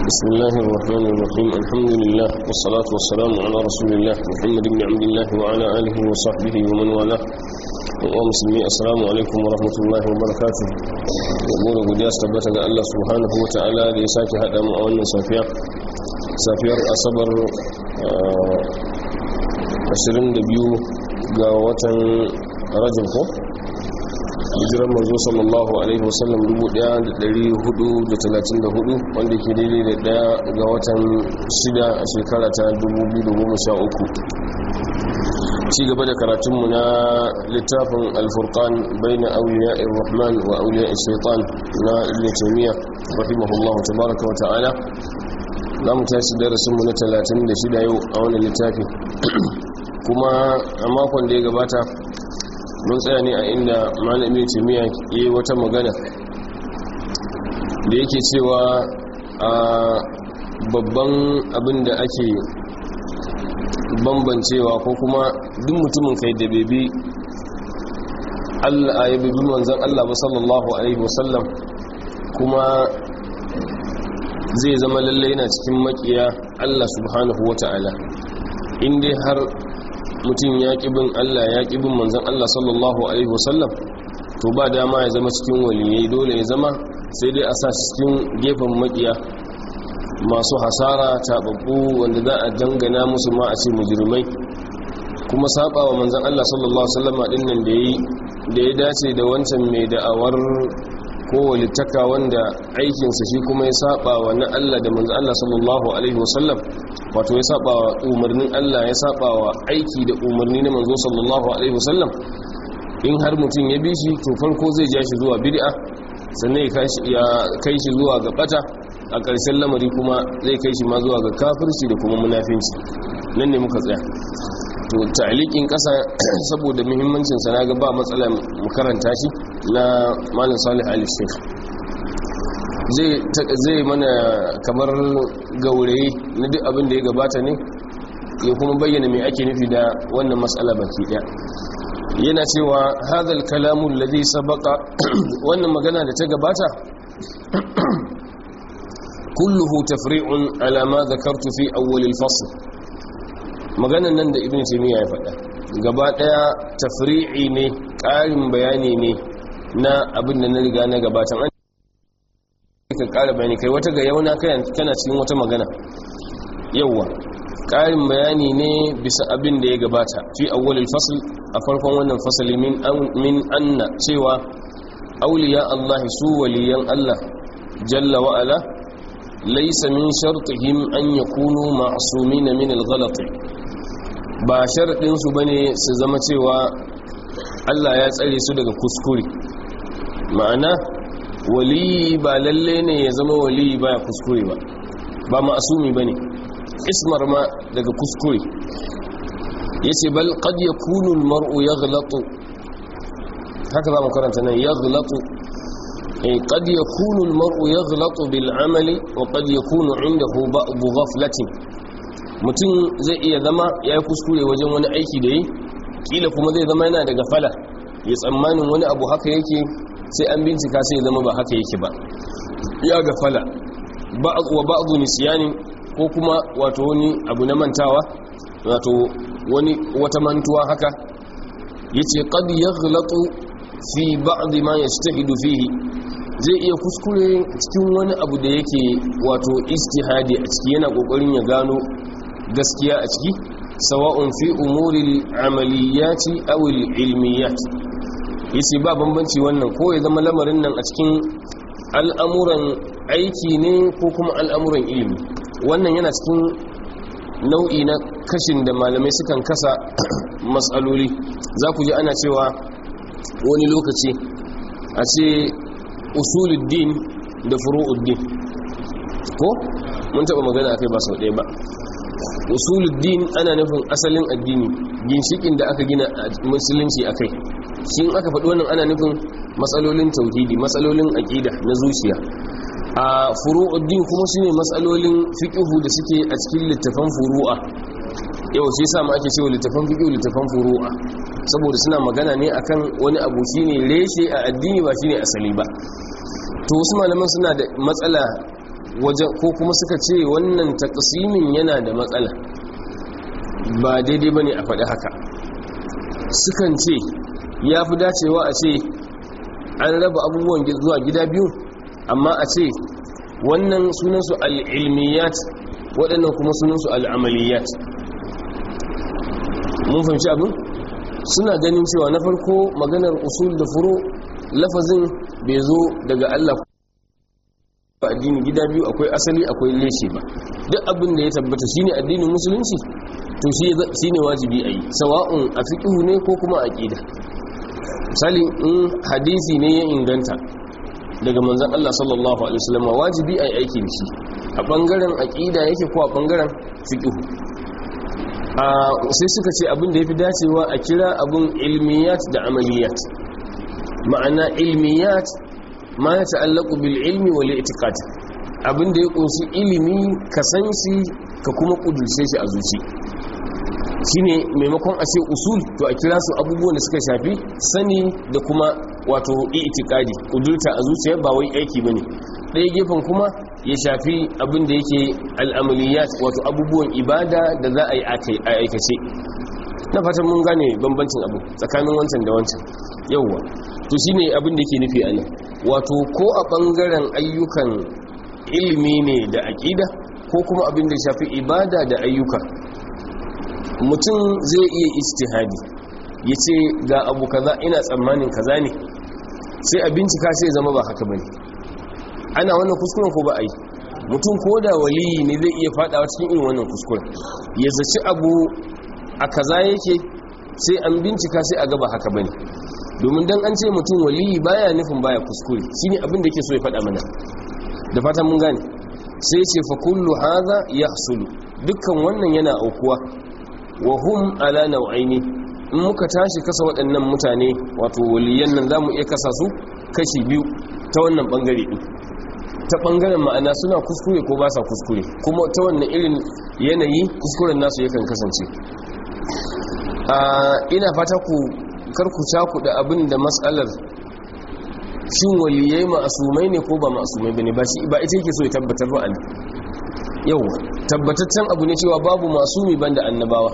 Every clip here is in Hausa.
بسم الله الرحمن الرحيم الحمد لله والصلاة والسلام على رسول الله محمد بن عبد الله وعلى آله وصحبه ومن والاه ومسلمي السلام عليكم ورحمة الله وبركاته يقول قدياس تبتا الله سبحانه وتعالى ليساك هذا مؤمن صافيا safiyar asabar 22 ga watan rajin ko hijirar manzo sallallahu alaihi wasallam 1434 wanda ke daidai da daya ga watan shida a shekara ta 2013 ci gaba da karatunmu na littafin alfurkan bai na auliya irrahman wa auliya shaitan na ibn taymiya rahimahullahu tabaraka wa ta'ala za mu tashi darasinmu na 36 yau a wani littafi kuma a makon da ya gabata mun tsaya ne a inda malamin timiya ya yi wata magana da yake cewa a babban abin da ake bambancewa ko kuma duk mutumin kai da bebi allah ya bebi manzan allah ba sallallahu alaihi wasallam kuma zai zama lallai yana cikin makiya Allah subhanahu wa ta'ala inda har mutum ya bin Allah ya bin manzan Allah sallallahu Alaihi wasallam to ba dama ya zama cikin waliyai dole ya zama sai dai a sa cikin gefen makiya masu hasara taɓaɓɓu wanda za a dangana musu ma a ce mujirmai kuma saba wa manzan Allah sallallahu Alaihi wasallama ɗin nan da ya dace da wancan mai da'awar ko walittaka wanda aikinsa shi kuma ya saba wa na Allah da manzo Allah sallallahu alaihi wasallam wato ya saba wa umarnin Allah ya saba wa aiki da umarni na manzo sallallahu alaihi wasallam in har mutum ya bi shi to farko zai ja shi zuwa bid'a sannan ya kai shi zuwa ga bata a ƙarshen lamari kuma zai kai shi ma zuwa ga kafirci da kuma munafinci nan ne muka tsaya to ta'liqin kasa saboda muhimmancin sa naga ba matsala mu karanta shi na malam Salih Ali Sheikh zai zai mana kamar gaurayi na duk abin da ya gabata ne ya kuma bayyana me ake nufi da wannan matsala baki daya yana cewa hadal kalamu alladhi sabaqa wannan magana da ta gabata kulluhu tafri'un ala ma dhakartu fi awwal al-fasl maganan nan da ibn taymiya ya faɗa gaba ɗaya tafri'i ne ƙarin bayani ne na abin da na riga na gabatan an ka ƙara bayani kai wata ga yauna kana cikin wata magana yawwa ƙarin bayani ne bisa abin da ya gabata fi awwalil fasl a farkon wannan fasali min min anna cewa auliya Allah su waliyan Allah jalla wa ala laysa min shartihim an yakunu ma'sumin min al-ghalat ba sharaɗinsu ba ne su zama cewa allah ya tsare su daga kuskure ma'ana waliyi ba lalle ne ya zama waliyi ba ya kuskure ba ba ma'asumi ba ne ismar ma daga kuskure ya ce bal kad ya kunun mar'u ya gulatu haka za mu karanta nan ya gulatu kad ya kunun mar'u ya gulatu bil'amali wa kad ya kunu inda hu ba'abu ghaflatin mutum zai iya zama ya yi kuskure wajen wani aiki da yi kila kuma zai zama yana daga fala ya tsammanin wani abu haka yake sai an bincika sai zama ba haka yake ba ya ga fala wa ba'adu nisiyani ko kuma wato wani abu na mantawa wato wani wata mantuwa haka yace qad yaghlatu fi ba'd ma yastahidu fihi zai iya kuskure cikin wani abu da yake wato istihadi a ciki yana kokarin ya gano gaskiya a ciki sawa'un fi umuril amaliyati aw ilmiyat yace ba bambanci wannan ko ya zama lamarin nan a cikin al'amuran aiki ne ko kuma al'amuran ilimi wannan yana cikin nau'i na kashin da malamai sukan kasa matsaloli za ku ji ana cewa wani lokaci a ce usuluddin da furu'uddin ko mun taba magana akai ba sau ɗaya ba usuluddin ana nufin asalin addini ginshikin da aka gina musulunci akai shi in aka faɗi wannan ana nufin matsalolin tauhidi matsalolin aƙida na zuciya a furu'uddin kuma shine matsalolin fiqhu da suke a cikin littafan furu'a yau shi yasa ma ake cewa littafan fiqhu littafan furu'a saboda suna magana ne akan wani abu shine reshe a addini ba shine asali ba to wasu malaman suna da matsala wajen ko kuma suka ce wannan taqsimin yana da matsala ba daidai bane a faɗi haka sukan ce ya fi dacewa a ce an raba abubuwan zuwa gida biyu amma a ce wannan sunansu al'ilmiyat waɗannan kuma sunansu al'amaliyat mun fahimci abin suna ganin cewa na farko maganar usul da furo lafazin bai zo daga Allah ba addini gida biyu akwai asali akwai leshe ba duk abin da ya tabbata shine addinin musulunci to shine wajibi a yi sawa'un a fiƙihu ne ko kuma a ƙida misali in hadisi ne ya inganta daga manzan Allah sallallahu Alaihi wasallam wajibi a yi aiki da shi a ɓangaren aƙida yake ko a ɓangaren fiƙihu sai suka ce abin da ya fi dacewa a kira abin ilmiyat da amaliyat ma'ana ilmiyat ma ya ta'allaku bil ilmi wal i'tiqad abin da ya kunshi ilimi ka san shi ka kuma kudurce shi a zuci shine maimakon a ce usul to a kira su abubuwan da suka shafi sani da kuma wato i'tiqadi kudurta a zuciya ba wai aiki bane ɗaya gefen kuma ya shafi abin da yake al'amaliyat wato abubuwan ibada da za a yi a aikace na fatan mun gane bambancin abu tsakanin wancan da wancan yauwa to shine abin da yake nufi anan wato ko a bangaren ayyukan ilimi ne da aƙida ko kuma abin da shafi ibada da ayyuka mutum zai iya istihadi ya ce ga abu kaza ina tsammanin kaza ne sai a bincika sai zama ba haka bane ana wannan kuskuren ko ba a yi mutum ko da waliyi ne zai iya fadawa cikin irin wannan kuskuren ya zaci abu a kaza yake sai an bincika sai a gaba haka bane domin dan an ce mutum waliyi baya nufin baya kuskure shine abin da yake so ya faɗa mana da fatan mun gane sai ce fa kullu hadha yahsulu dukkan wannan yana aukuwa wa hum ala nau'aini in muka tashi kasa waɗannan mutane wato waliyan nan zamu iya kasa su kashi biyu ta wannan bangare din ta bangaren ma'ana suna kuskure ko ba sa kuskure kuma ta wannan irin yanayi kuskuren nasu yakan kasance ina fata ku karku caku da abin da matsalar shin waliyai ma'asumai ne ko ba ma'asumai bane ba shi ba ita yake so ya tabbatar ba ne yau tabbataccen abu ne cewa babu masumi banda annabawa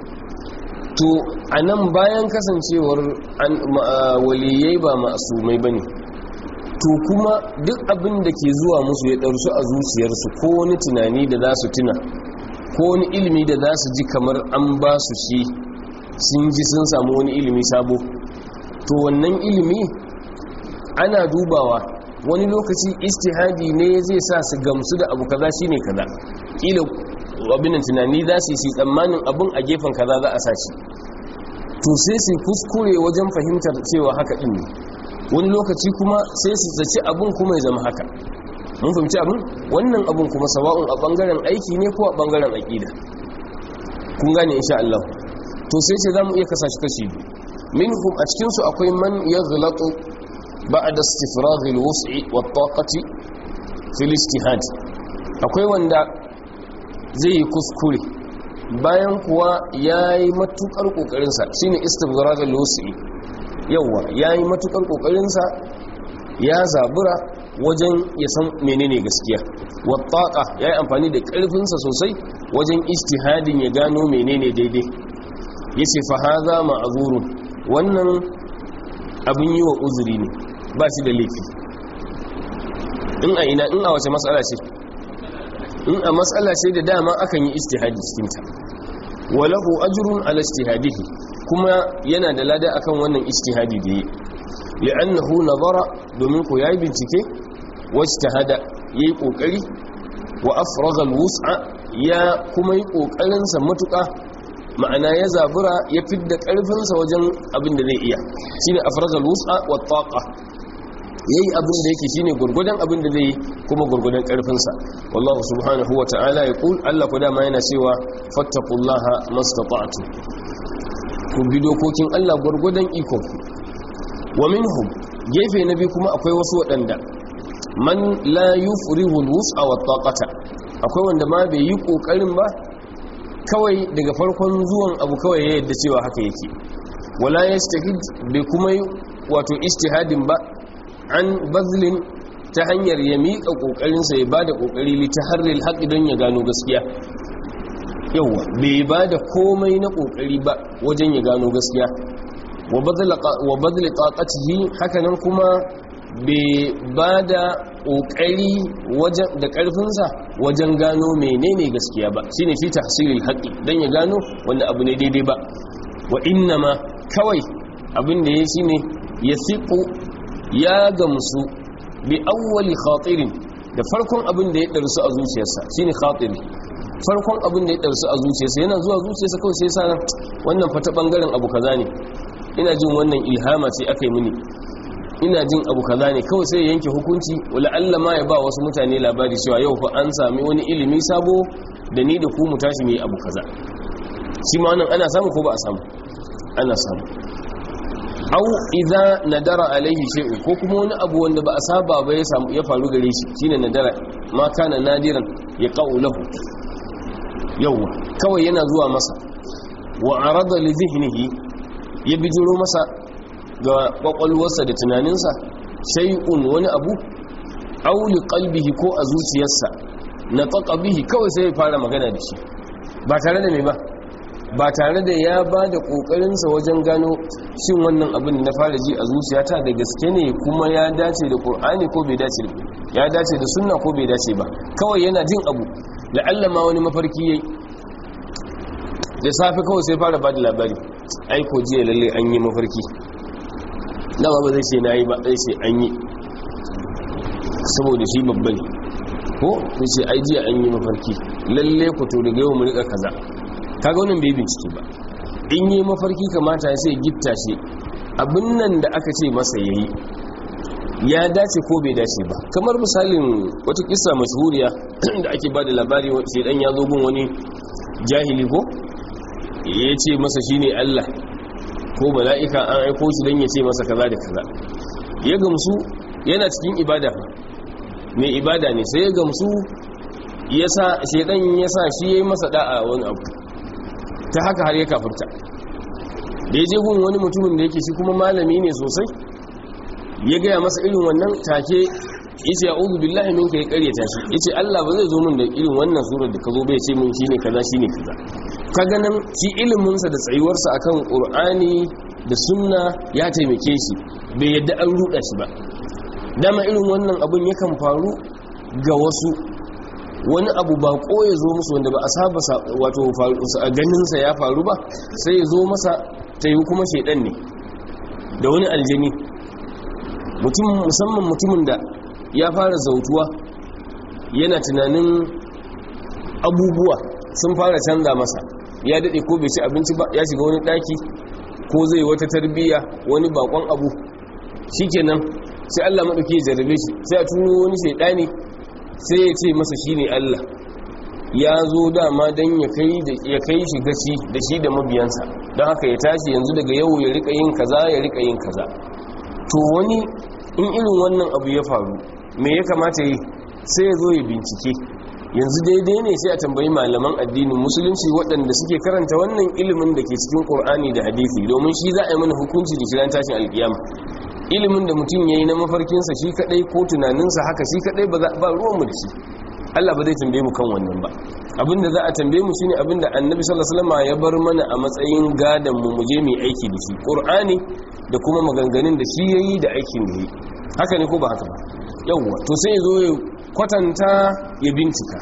to anan bayan kasancewar waliyai ba ma'asumai bane to kuma duk abin da ke zuwa musu ya ɗarsu a zuciyarsu ko wani tunani da za su tuna ko wani ilimi da za su ji kamar an ba su shi sun ji sun samu wani ilimi sabo to wannan ilimi ana dubawa wani lokaci istihadi ne zai sa su gamsu da abu kaza shine kaza kila abin tunani za su yi tsammanin abin a gefen kaza za a sa shi to sai su kuskure wajen fahimtar cewa haka din ne wani lokaci kuma sai su zaci abin kuma ya zama haka mun fahimci abin wannan abin kuma sawa'un a bangaren aiki ne ko a bangaren aƙida kun gane insha Allah to sai ce za mu iya kasa shi kashi minhum a cikinsu akwai man ya gulatu ba'da istifragh al-wus'i wa taqati fil ijtihad akwai wanda zai yi kuskure bayan kuwa yayi matukar kokarin sa shine istifragh al-wus'i yawa yayi matukar kokarin sa ya zabura wajen ya san menene gaskiya wa taqa yayi amfani da karfin sa sosai wajen ijtihadin ya gano menene daidai yace fa hadha ma'zurun wannan abin yi wa uzuri ne ba shi da laifi in a ina in a wace matsala ce in a matsala ce da dama akan yi ijtihadi cikin ta walahu ajrun ala ijtihadihi kuma yana da lada akan wannan ijtihadi da yi li'annahu nazara domin ko yayi bincike wajtahada yayi kokari wa afraga alwus'a ya kuma yi kokarin sa matuƙa ma'ana ya zabura ya fidda ƙarfinsa wajen abin da zai iya shine afragal wus'a wa taqa yayi abin da yake shine gurgudan abin da zai kuma gurgudan ƙarfinsa wallahu subhanahu wa ta'ala yaqul Allah ko dama yana cewa fattaqullaha mastata'tu ku bi dokokin Allah gurgudan iko wa minhum gefe na biyu kuma akwai wasu waɗanda man la yufrihu alwus'a wa taqata akwai wanda ma bai yi kokarin ba kawai daga farkon zuwan abu kawai ya yadda cewa haka yake wala yastahid bai kuma yi wato istihadin ba an bazlin ta hanyar ya miƙa ƙoƙarinsa ya ba da ƙoƙari litaharril haƙi don ya gano gaskiya yauwa bai ba da komai na ƙoƙari ba wajen ya gano gaskiya wa badli taqatihi hakanan kuma bai ba da ƙoƙari da ƙarfinsa wajen gano menene gaskiya ba shine fi tahsilil haqqi dan ya gano wanda abu ne daidai ba wa innama kawai abin da ya shine yasiqu ya gamsu bi awwali khatirin da farkon abin da ya darsu a zuciyarsa shine khatiri farkon abin da ya darsu a zuciyarsa yana zuwa zuciyarsa kawai sai sa wannan fata bangaren abu kaza ne ina jin wannan ilhama ce aka yi mini ina jin abu kaza ne kawai sai yanke hukunci wala Allah ma ya ba wasu mutane labari cewa yau fa an sami wani ilimi sabo da ni da ku mu tashi mu yi abu kaza shi ma wannan ana samu ko ba a samu ana samu au idza nadara alaihi shay'un ko kuma wani abu wanda ba a saba ba ya samu ya faru gare shi shine nadara ma kana nadiran ya qaulahu yawa kawai yana zuwa masa wa arada li dhihnihi ya bijiro masa ga kwakwalwarsa da tunaninsa shay'un wani abu aw li qalbihi ko a zuciyarsa na taqa bihi kawai sai ya fara magana da shi ba tare da me ba ba tare da ya ba da ƙoƙarinsa wajen gano shin wannan abin na fara ji a zuciyata da gaske ne kuma ya dace da ƙur'ani ko bai dace ya dace da sunna ko bai dace ba kawai yana jin abu la'alla ma wani mafarki yayi da safe kawai sai fara ba da labari aiko jiya lalle an yi mafarki dama ba zai ce na yi ba zai ce an yi saboda shi babba ne ko zai ce ai jiya an yi mafarki lalle ku to daga yau mu rika kaza kaga wannan bai bincike ba in yi mafarki kamata ya sai gifta shi abin nan da aka ce masa yayi ya dace ko bai dace ba kamar misalin wata kissa mashhuriya da ake ba da labari shedan ya zo gun wani jahili ko ya ce masa shine Allah ko mala'ika an aiko shi dan ya ce masa kaza da kaza ya gamsu yana cikin ibada mai ibada ne sai ya gamsu yasa shedan yasa shi yayi masa da'a wani abu ta haka har ya kafirta da ya je gun wani mutumin da yake shi kuma malami ne sosai ya gaya masa irin wannan take yace a'udhu billahi minka ya karyata shi yace Allah ba zai zo min da irin wannan surar da ka zo bai ce min shine kaza shine kaza kaga nan shi ilimin sa da tsayuwar sa akan Qur'ani da sunna ya taimake shi bai yadda an ruda shi ba dama irin wannan abun yakan faru ga wasu wani abu ba ko ya zo musu wanda ba a saba wato ganinsa ya faru ba sai ya zo masa ta yi kuma shaidan ne da wani aljani musamman mutumin da ya fara zautuwa yana tunanin abubuwa sun fara canza masa ya daɗe ko bai ci abinci ba ya shiga wani ɗaki ko zai wata tarbiyya wani bakon abu shikenan sai Allah maɗauki ya jarrabe shi sai a turo wani shaidani sai ya ce masa shi ne Allah ya zo dama don ya kai shi gaci da shi da mabiyansa don haka ya tashi yanzu daga yau ya rika yin kaza ya rika yin kaza to wani in irin wannan abu ya faru me ya kamata yi sai ya zo ya bincike yanzu daidai ne sai a tambayi malaman addinin musulunci waɗanda suke karanta wannan ilimin da ke cikin ƙur'ani da hadisi domin shi za a yi mana hukunci da shirin tashin alƙiyama ilimin da mutum ya yi na mafarkinsa shi kadai ko tunaninsa haka shi kadai ba ruwanmu da shi Allah ba zai tambaye mu kan wannan ba abinda za a tambaye mu shine abinda annabi sallallahu alaihi wasallam ya bar mana a matsayin gadan mu mu je mu aiki da shi qur'ani da kuma maganganun da shi yayi da aikin da yi haka ne ko ba haka ba yawwa to sai zo ya kwatanta ya bincika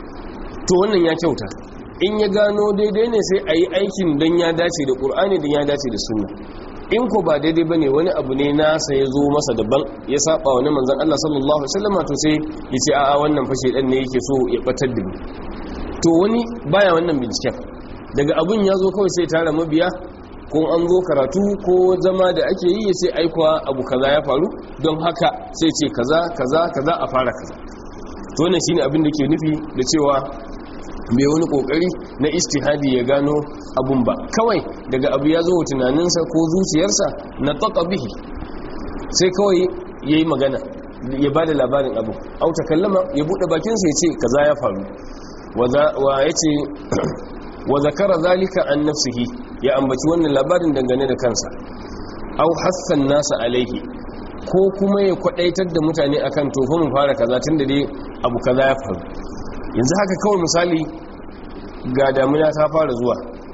to wannan ya kyauta in ya gano daidai ne sai a yi aikin don ya dace da qur'ani don ya dace da sunna in ko ba daidai bane wani abu ne nasa ya zo masa daban ya saba wani manzon Allah sallallahu alaihi wasallam to sai ya ce a'a wannan fashe dan ne yake so ya batar da ni to wani baya wannan binciken daga abun ya zo kawai sai tara mabiya ko an zo karatu ko zama da ake yi ya sai aikwa abu kaza ya faru don haka sai ce kaza kaza kaza a fara kaza to wannan shine abin da ke nufi da cewa bai wani kokari na istihadi ya gano abun ba kawai daga abu ya zo tunaninsa ko zuciyarsa na taka bihi sai kawai ya yi magana ya ba da labarin abu au kallama ya buɗe bakinsa ya ce kaza ya faru wa ya ce wa zakara zalika an nafsihi ya ambaci wannan labarin dangane da kansa au hassan nasa alaihi ko kuma ya kwadaitar da mutane akan tofa mu fara kaza tun da dai abu kaza ya faru yanzu haka kawai misali ga damuna ta fara zuwa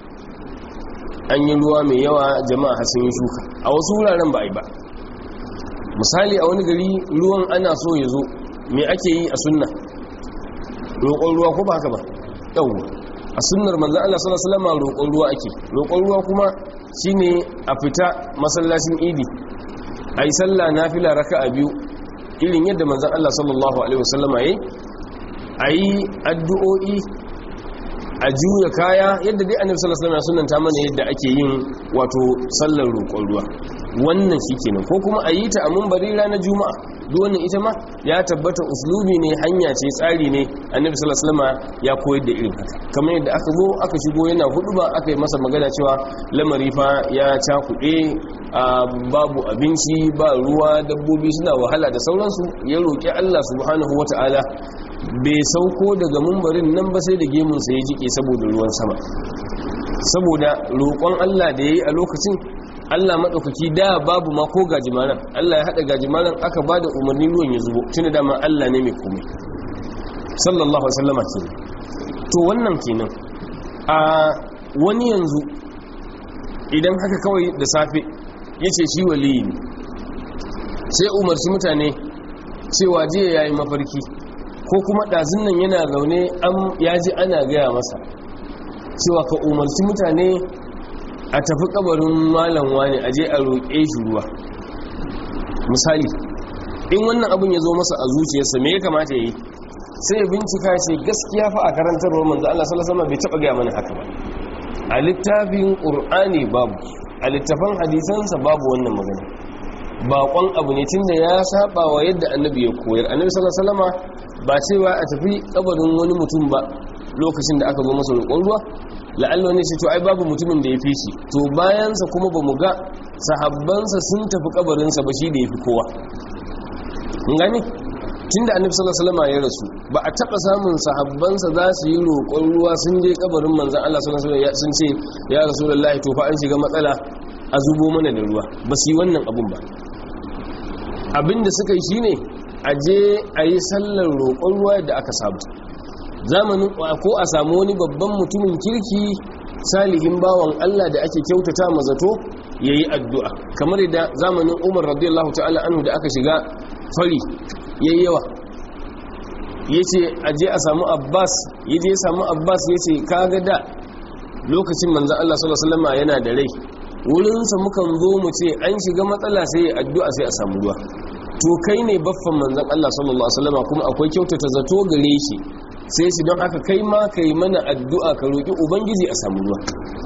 an yi ruwa mai yawa jama'a sun yi shuka a wasu wuraren ba a yi ba misali a wani gari ruwan ana so ya zo me ake yi a sunna roƙon ruwa ko ba haka ba yawwa a sunnar manzan Allah sallallahu alaihi wasallam roƙon ruwa ake roƙon ruwa kuma shine a fita masallacin idi ayi sallah nafila raka'a biyu irin yadda manzan Allah sallallahu alaihi wasallam yayi ayi addu'o'i a juya kaya yadda dai annabi sallallahu alaihi wasallam sunanta mana yadda ake yin wato sallar roƙon ruwa wannan shikenan ko kuma a yi ta a munbari ranar juma'a duk wannan ita ma ya tabbata uslubi ne hanya ce tsari ne annabi sallallahu alaihi wasallam ya koyar da irin haka kamar yadda aka zo aka shigo yana huduba aka yi masa magana cewa lamari fa ya cakuɗe babu abinci ba ruwa dabbobi suna wahala da sauransu ya roƙi Allah subhanahu wataala bai sauko daga mumbarin nan ba sai da gemunsa ya jike saboda ruwan sama saboda roƙon Allah da ya yi a lokacin Allah maɗaukaki da babu ma ko gajimaran Allah ya haɗa gajimaran aka ba da umarnin ruwan ya zubo tuni dama Allah ne mai komai sallallahu wasallama ke to wannan kenan a wani yanzu idan haka kawai da safe ya ce shi waliyi ne sai umarci mutane cewa jiya ya yi mafarki ko kuma ɗazin nan yana zaune ya ji ana gaya masa cewa ka umarci mutane a tafi kabarin malam wani aje a roƙe shi ruwa misali in wannan abin ya zo masa a zuciyarsa me ya kamata ya yi sai ya bincika ce gaskiya fa a karantarwar manzo Allah sallallahu alaihi wasallam bai taba gaya mana haka ba a littafin qur'ani babu a littafin hadisansa babu wannan magana baƙon abu ne tunda ya saba wa yadda annabi ya koyar annabi sallallahu alaihi wasallam ba cewa a tafi kabarin wani mutum ba lokacin da aka zo masa roƙon ruwa la'alla ne shi to ai babu mutumin da ya fi shi to bayansa kuma ba mu ga sahabbansa sun tafi kabarinsa ba shi da ya fi kowa gani tun da annabi sallallahu alaihi wasallam ya rasu ba a taba samun sahabbansa za su yi roƙon ruwa sun je kabarin manzon Allah sallallahu alaihi wasallam sun ce ya rasulullahi to fa an shiga matsala a zubo mana da ruwa ba su yi wannan abun ba abinda suka yi shine a je a yi sallar roƙon ruwa da aka samu zamanin ko a samu wani babban mutumin kirki salihin bawan Allah da ake kyautata mazato yayi addu'a kamar da zamanin Umar radiyallahu ta'ala anhu da aka shiga fari yayi yawa yace aje a samu Abbas yaje ya samu Abbas yace kaga da lokacin manzon Allah sallallahu alaihi wasallam yana da rai wurin sa mukan zo mu ce an shiga matsala sai addu'a sai a samu ruwa to kai ne baffan manzon Allah sallallahu alaihi wasallam kuma akwai kyautata zato gare shi sai shi don haka kai ma kai mana addu'a ka roki ubangiji a samu ruwa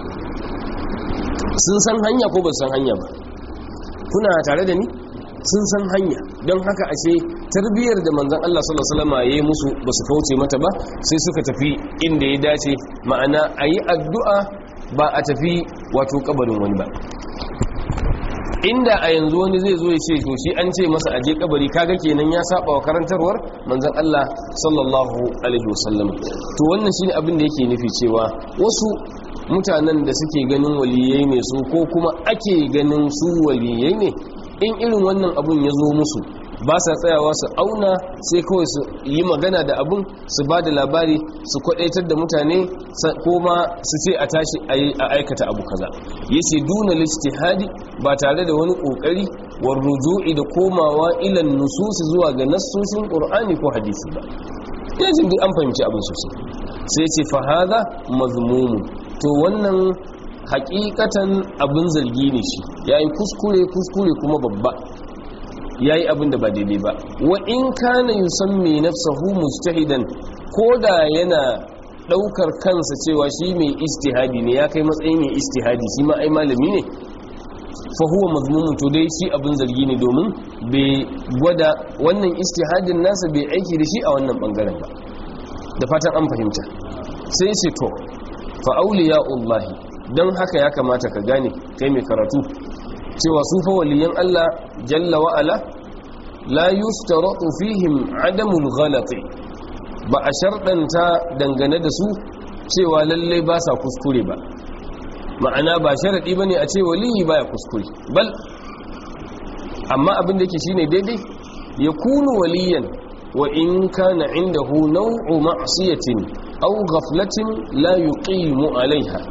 sun san hanya ko ba san hanya ba kuna tare da ni sun san hanya don haka ashe tarbiyyar da manzon Allah sallallahu alaihi wasallam yayi musu ba su kauce mata ba sai suka tafi inda ya dace ma'ana ayi addu'a ba a tafi wato kabarin wani ba inda a yanzu wani zai zo ya ce to shi an ce masa aje kabari kaga kenan ya saba wa karantarwar manzon Allah sallallahu alaihi wasallam to wannan shine abin da yake nufi cewa wasu mutanen da suke ganin waliyai ne su ko kuma ake ganin su waliyai ne in irin wannan abun ya zo musu ba sa tsayawa su auna sai kawai su yi magana da abun su ba da labari su kwadaitar da mutane ko ma su ce a tashi a aikata abu kaza yace duna lijtihadi ba tare da wani kokari war ruju'i da komawa ilan nususi zuwa ga nassosin qur'ani ko hadisi ba ina jin duk an fahimci abin sosai sai ce fa hadha mazmumun to wannan hakikatan abin zargi ne shi yayi kuskure kuskure kuma babba yayi abin da ba daidai ba wa in kana yusammi nafsahu mujtahidan koda yana daukar kansa cewa shi mai istihadi ne ya kai matsayin mai istihadi shi ma ai malami ne fa huwa mazmumun to dai shi abin zargi ne domin bai gwada wannan istihadin nasa bai aiki da shi a wannan bangaren ba da fatan an fahimta sai ce to fa auliya'ullahi don haka ya kamata ka gane kai mai karatu cewa su fa waliyan Allah jalla wa ala la yustaratu fihim adamul ghalati ba a sharɗanta dangane da su cewa lalle ba sa kuskure ba ma'ana ba sharaɗi bane a ce waliyi baya kuskure bal amma abin da yake shine daidai ya kunu waliyan wa in kana indahu naw'u ma'siyatin aw ghaflatin la yuqimu alaiha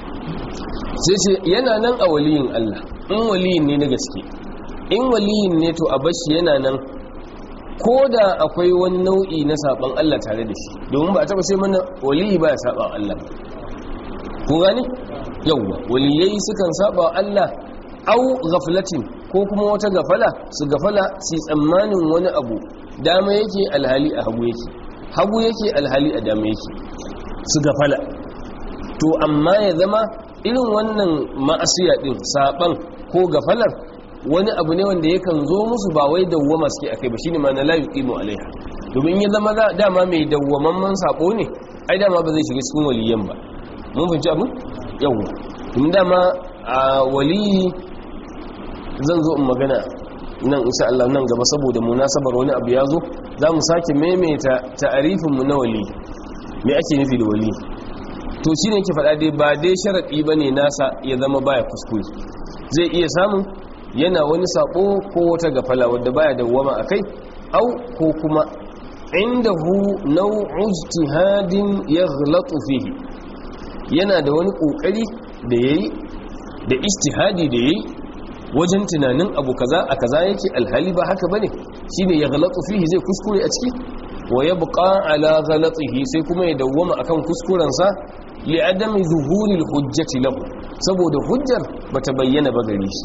sai ce yana nan a waliyin Allah in waliyin ne na gaske in waliyin ne to a bashi yana nan ko da akwai wani nau'i na saban Allah tare da shi domin ba a taba sai mana waliyi ba ya saba Allah ku gani yawwa waliyai sukan saba Allah au ghaflatin ko kuma wata gafala su gafala su tsammanin wani abu dama yake alhali a hagu yake hagu yake alhali a dama yake su gafala to amma ya zama irin wannan ma'asiya din saban ko gafalar wani abu ne wanda yakan zo musu ba wai dawwama suke akai ba shine ma na la yuqimu alaiha domin ya zama dama mai dawwamamman sabo ne ai dama ba zai shiga cikin waliyan ba mun fahimci abin yawa in dama a waliyi zan zo in magana nan insha Allah nan gaba saboda munasabar wani abu ya zo za mu sake maimaita ta'arifin mu na wali me ake nufi da wali to shine yake faɗa dai ba dai sharadi bane nasa ya zama baya kuskure zai iya samun yana wani sako ko wata gafala wadda baya dawwama akai au ko kuma indahu naw'u ijtihadin yaghlatu fihi yana da wani kokari da yayi da ijtihadi da yayi wajen tunanin abu kaza a kaza yake alhali ba haka bane shine ya ghalatu fihi zai kuskure a ciki wa yabqa ala ghalatihi sai kuma ya dawwama akan kuskuren sa li adami zuhuri hujjati lahu saboda hujjar bata bayyana ba gare shi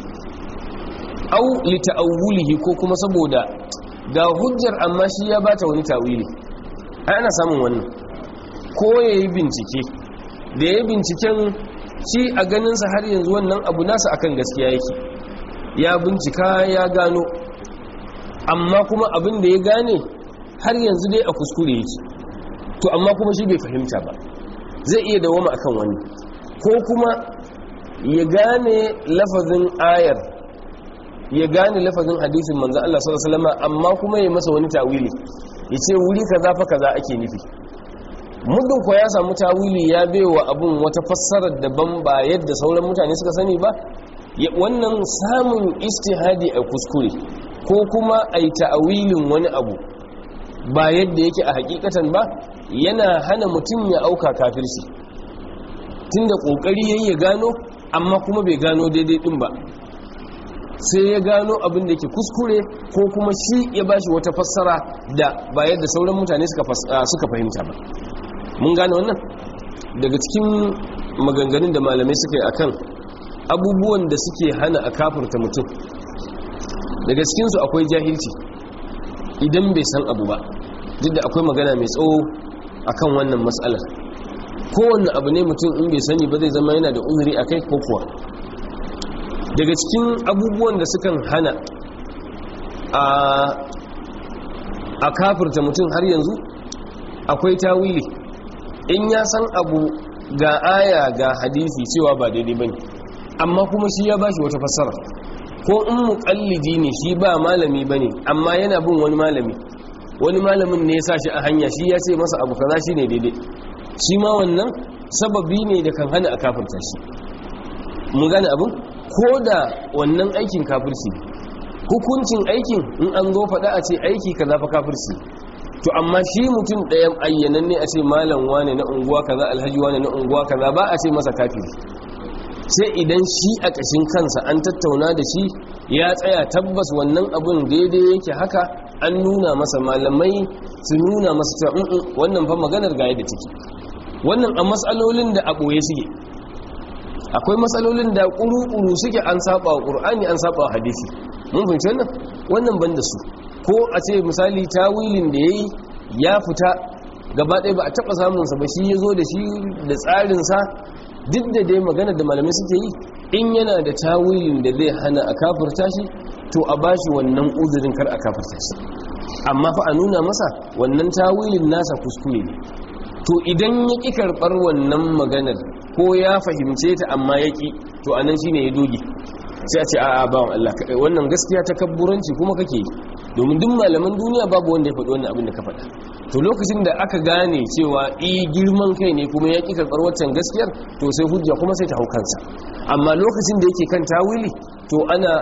au li ta'awulihi ko kuma saboda ga hujjar amma shi ya bata wani tawili ai ana samun wannan ko yayi bincike da yayi binciken shi a ganin sa har yanzu wannan abu nasa akan gaskiya yake ya bincika ya gano amma kuma abin da ya gane har yanzu dai a kuskure yake to amma kuma shi bai fahimta ba zai iya dawoma akan wani ko kuma ya gane lafazin ayar ya gane lafazin hadisin manzo Allah sallallahu alaihi wasallam amma kuma ya masa wani tawili yace wuri kaza fa kaza ake nufi muddin ko ya samu tawili ya baiwa abun wata fassarar daban ba yadda sauran mutane suka sani ba wannan samun istihadi a kuskure ko kuma a yi ta'awilin wani abu ba yadda yake a hakikatan ba yana hana mutum ya auka kafirci tunda kokari yayi ya gano amma kuma bai gano daidai din ba sai ya gano abin da yake kuskure ko kuma shi ya bashi wata fassara da ba yadda sauran mutane suka fahimta ba mun gane wannan daga cikin maganganun da malamai suka yi akan abubuwan da suke hana a kafurta mutum daga cikinsu akwai jahilci idan bai san abu ba duk da akwai magana mai tsawo akan wannan matsalar kowanne abu ne mutum in bai sani ba zai zama yana da uzuri a kai ko kuwa daga cikin abubuwan da sukan hana a kafurta mutum har yanzu akwai tawili in ya san abu ga aya ga hadisi cewa ba daidai bane amma kuma shi ya bashi wata fassara ko in muqallidi ne shi ba malami bane amma yana bin wani malami wani malamin ne ya sa shi a hanya shi ya ce masa abu kaza shine daidai shi ma wannan sababi ne da kan hana a kafirta shi mun gane abin ko da wannan aikin kafirci hukuncin aikin in an zo faɗa a ce aiki kaza fa kafirci to amma shi mutum ɗayan ayyanan ne a ce malam wane na unguwa kaza alhaji wane na unguwa kaza ba a ce masa kafiri sai idan shi a ƙashin kansa an tattauna da shi ya tsaya tabbas wannan abun daidai yake haka an nuna masa malamai su nuna masa cewa wannan fa maganar ga yadda take wannan a matsalolin da a ɓoye suke akwai matsalolin da ƙuru-ƙuru suke an saba wa ƙur'ani an saba wa hadisi mun fahimci wannan wannan ban da su ko a ce misali tawilin da ya yi ya fita gaba ɗaya ba a taɓa samunsa ba shi ya zo da shi da tsarinsa duk da dai magana da malamai suke yi in yana da tawilin da zai hana a kafirta shi to a ba shi wannan uzurin kar a kafirta shi amma fa a nuna masa wannan tawilin nasa kuskure ne to idan ya ƙi karɓar wannan maganar ko ya fahimce ta amma ya ƙi to a nan shi ne ya doge sai a ce a'a bawan Allah wannan gaskiya ta kabburanci kuma kake yi domin duk malaman duniya babu wanda ya faɗi wannan abin da ka faɗa to lokacin da aka gane cewa i girman kai ne kuma ya ƙi karɓar waccan gaskiyar to sai hujja kuma sai ta hau kansa amma lokacin da yake kan tawili to ana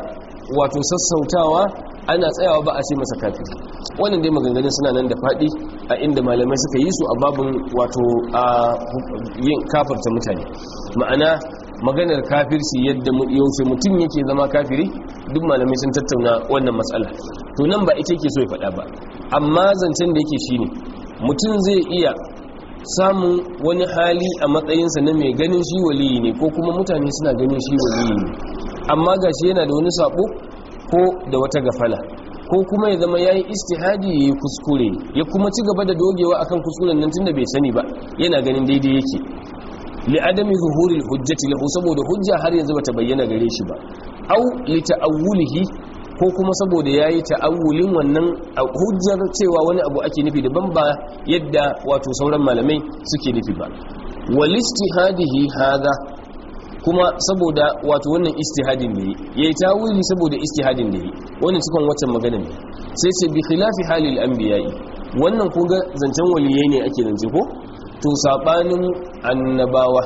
wato sassautawa ana tsayawa ba a ce masa kafiri wannan dai maganganun suna nan da faɗi a inda malamai suka yi su a babin wato a yin kafarta mutane ma'ana maganar kafirci yadda yaushe mutum yake zama kafiri duk malamai sun tattauna wannan matsala to nan ba ita yake so ya faɗa ba amma zancen da yake shine mutum zai iya samun wani hali a matsayinsa na mai ganin shi waliyi ne ko kuma mutane suna ganin shi waliyi ne amma gashi yana da wani sabo ko da wata gafala ko kuma ya zama yayi istihadi yayi kuskure ya kuma ci gaba da dogewa akan kuskuren nan tunda bai sani ba yana ganin daidai yake li adami zuhuril hujjati lahu saboda hujja har yanzu bata bayyana gare shi ba au li ta'awulihi ko kuma saboda yayi ta'awulin wannan hujjar cewa wani abu ake nufi daban ba yadda wato sauran malamai suke nufi ba wal istihadihi hadha kuma saboda wato wannan istihadin da yi yayi tawili saboda istihadin da yi wannan cikin waccan magana ne sai sai bi khilafi halil anbiya'i wannan kun ga zancen waliyai ne ake zance ko to sabanin annabawa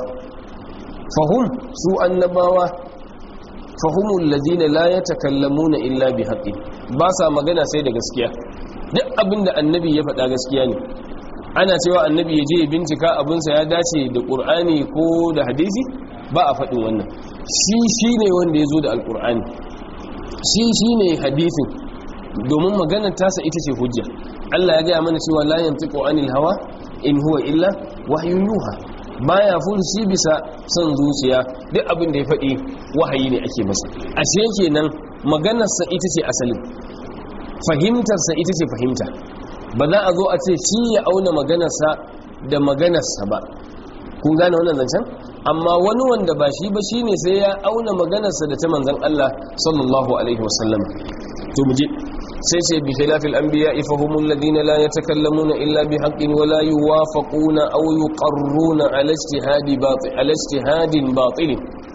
fahum su annabawa fahumul ladina la yatakallamuna illa bi haqqi ba sa magana sai da gaskiya duk abinda annabi ya faɗa gaskiya ne ana cewa annabi ya je ya bincika abinsa ya dace da qur'ani ko da hadisi ba a faɗin wannan shi shi ne wanda ya zo da alƙur'ani shi shi ne hadisin domin maganar tasa ita ce hujja Allah ya gaya mana cewa la yantiqu anil hawa in huwa illa wahyun yuha baya fursi bisa son zuciya duk abin da ya faɗi wahayi ne ake masa ashe kenan maganarsa ita ce asalin fahimtarsa ita ce fahimta ba za a zo a ce shi ya auna maganarsa da maganarsa ba kun gane wannan zancen amma wani wanda ba shi ba shine sai ya auna maganarsa da ta manzon Allah sallallahu alaihi wasallam to muje sai sai bi khilafil anbiya fa humul ladina la yatakallamuna illa bi haqqin wa la yuwafaquna aw yuqarruna ala ijtihadi batil ala ijtihadin batil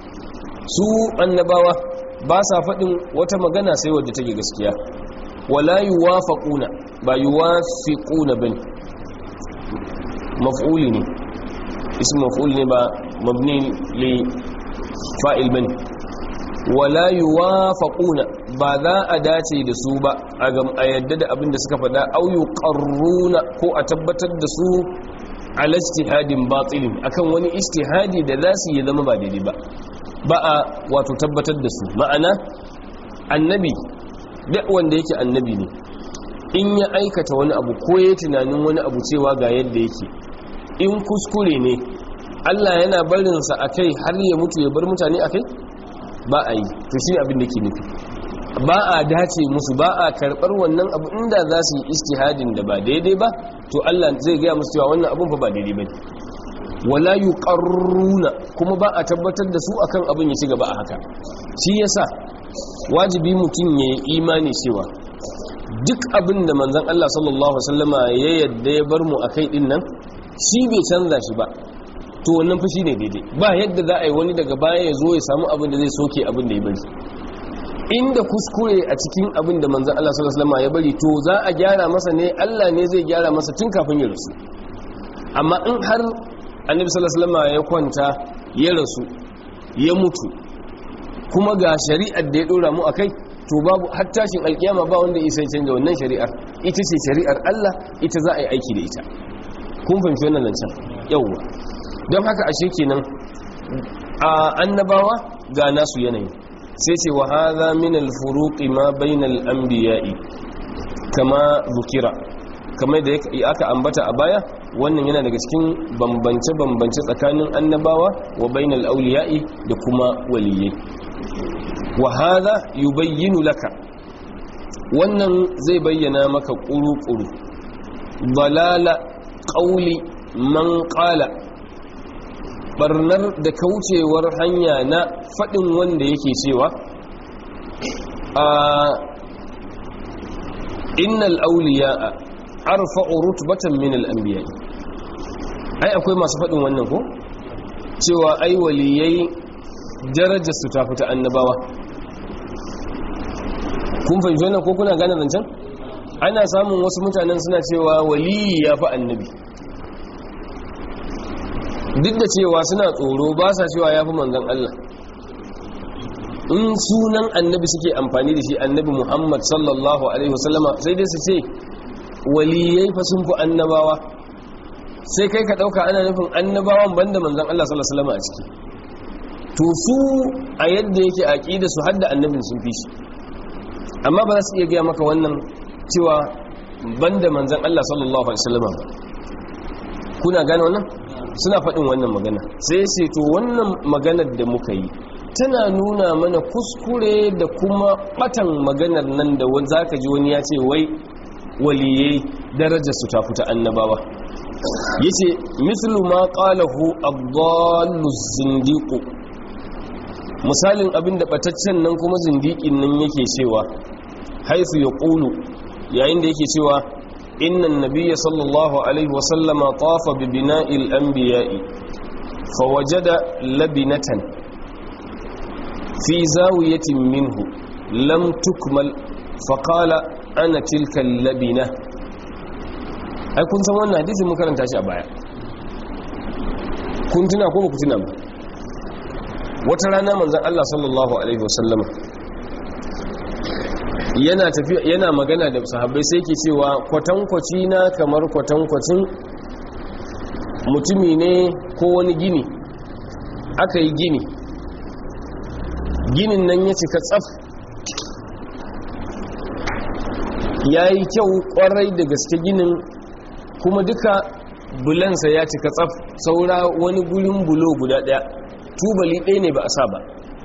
su annabawa ba sa fadin wata magana sai wadda take gaskiya wa la yuwafaquna ba yuwafiquna bane maf'uli ne اسم مفعول نبا مبني لفائل بني ولا يوافقون بذا أداتي دسوبا أغم أيدد أبن دسك فدا أو يقرون كو أتبتد دسو على اجتهاد باطل أكن وني اجتهادي دلاسي يذم بعد با بقى وتتبتد دسو معنى النبي duk wanda yake annabi ne in ya aikata wani abu ko ya tunanin wani abu cewa ga yadda yake in kuskure ne Allah yana barinsa a kai har ya mutu ya bar mutane a kai ba a yi to shi abin da ke nufi ba a dace musu ba a karɓar wannan abu inda za su yi istihadin da ba daidai ba to Allah zai gaya musu cewa wannan abin fa ba daidai ba ne wala yuqarruna kuma ba a tabbatar da su akan abin ya ci gaba a haka shi yasa wajibi mutum ya yi imani cewa duk abin da manzon Allah sallallahu alaihi wasallama ya yadda ya bar mu akai din nan shi bai canza shi ba to wannan fushi ne daidai ba yadda za a yi wani daga baya ya zo ya samu abin da zai soke abin da ya bari inda kuskure a cikin abin da manzan Allah sallallahu alaihi wasallam ya bari to za a gyara masa ne Allah ne zai gyara masa tun kafin ya rasu amma in har annabi sallallahu alaihi wasallam ya kwanta ya rasu ya mutu kuma ga shari'ar da ya dora mu akai to babu har tashin alkiyama ba wanda ya sai canja wannan shari'ar ita ce shari'ar Allah ita za a yi aiki da ita kun fahimci wannan zancen yauwa don haka ashe kenan a annabawa ga nasu yanayi sai ce wa hadha min al-furuqi ma bainal anbiya'i kama zukira kamar da aka ambata a baya wannan yana daga cikin bambance bambance tsakanin annabawa wa bainal awliya'i da kuma waliyai wa hadha yubayyinu laka wannan zai bayyana maka kuru-kuru balala ƙauli man ƙala barnar da kaucewar hanya na faɗin wanda yake cewa a innal auliya a arfa'u rutbatan min al-anbiya ai akwai masu faɗin wannan ko cewa ai waliyai darajar su ta fita annabawa kun fahimci wannan ko kuna gane zancen ana samun wasu mutanen suna cewa waliyi ya fi annabi duk da cewa suna tsoro ba sa cewa ya fi manzan Allah in sunan annabi suke amfani da shi annabi muhammad sallallahu alaihi wasallama sai dai su ce waliyai fa sun fi annabawa sai kai ka ɗauka ana nufin annabawan banda manzan Allah sallallahu alaihi wasallama a ciki to su a yadda yake aqida su hadda annabin sun fi shi amma ba za su iya gaya maka wannan cewa banda manzan Allah sallallahu alaihi wasallama ba kuna gane wannan suna faɗin wannan magana sai sai to wannan maganar da muka yi tana nuna mana kuskure da kuma batan maganar nan da wani zaka ji wani ya ce wai waliyai darajar su ta fita annabawa yace mislu ma qalahu ad-dallu zindiqu misalin abin da bataccen nan kuma zindiqin nan yake cewa haisu yaqulu yayin da yake cewa inna an-nabiyya sallallahu alaihi wa sallama tafa bi bina'il anbiya'i fawajada labinatan fi zawiyatin minhu lam tukmal faqala ana tilka labina ai kun san wannan hadisi mun karanta shi a baya kun tuna ko ku tuna ba wata rana manzon Allah sallallahu alaihi wasallam yana tafiya yana magana da sahabbai sai yake cewa kwatankwaci na kamar kwatankwacin mutumi ne ko wani gini aka yi gini ginin nan ya cika tsaf ya yi kyau kwarai da gaske ginin kuma duka bulansa ya cika tsaf saura wani gurin bulo guda daya tubali ɗaya ne ba a sa ba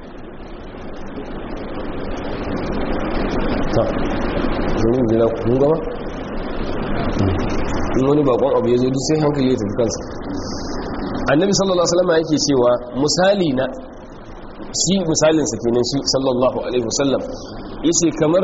ta zai jira kun gama in wani bakon abu ya zo duk sai hankali ya tafi kansa annabi sallallahu alaihi wasallam yake cewa misali na shi misalinsa kenan shi sallallahu alaihi wasallam yace kamar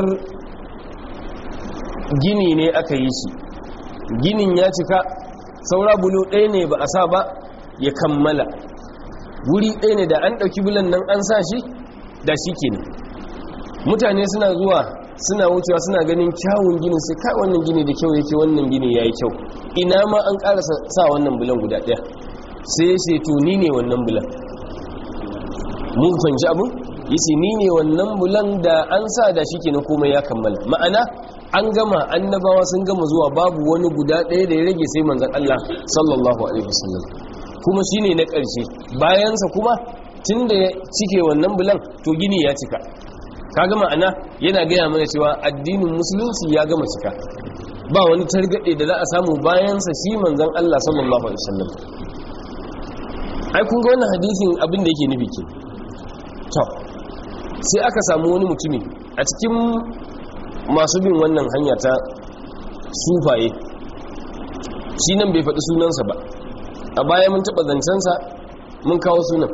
gini ne aka yi shi ginin ya cika saura bulo ɗaya ne ba a sa ba ya kammala wuri ɗaya ne da an ɗauki bulan nan an sa shi da shi kenan mutane suna zuwa suna wucewa suna ganin kyawun ginin sai kai wannan gini da kyau yake wannan gini ya yi kyau ina ma an ƙara sa wannan bulan guda ɗaya sai ya ce to ni ne wannan bulan mun fahimci abin yace ni ne wannan bulan da an sa da shi kenan komai ya kammala ma'ana an gama annabawa sun gama zuwa babu wani guda ɗaya da ya rage sai manzon Allah sallallahu alaihi wasallam kuma shine na ƙarshe bayansa kuma tunda ya cike wannan bulan to gini ya cika kaga ma'ana yana gaya mana cewa addinin musulunci ya gama cika ba wani targaɗe da za a samu bayansa shi manzon Allah sallallahu alaihi wasallam ai kun ga wannan hadisin abin da yake nufi ke to sai aka samu wani mutumi a cikin masu bin wannan hanya ta sufaye shi nan bai faɗi sunansa ba a baya mun taɓa zancensa mun kawo sunan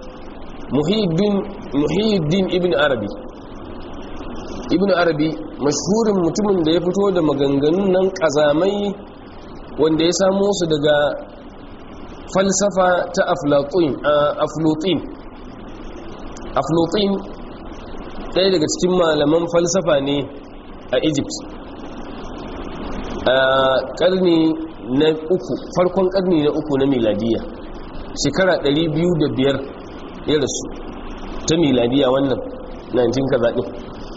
muhiddin ibn arabi ibn arabi mashhurin mutumin da ya fito da maganganun nan ƙazamai wanda ya samo su daga falsafa ta aflotin aflotin ɗaya daga cikin malaman falsafa ne a egypt a ƙarni na uku farkon ƙarni na uku na miladiya shekara 205 ya rasu ta miladiya wannan 19 kaza ɗin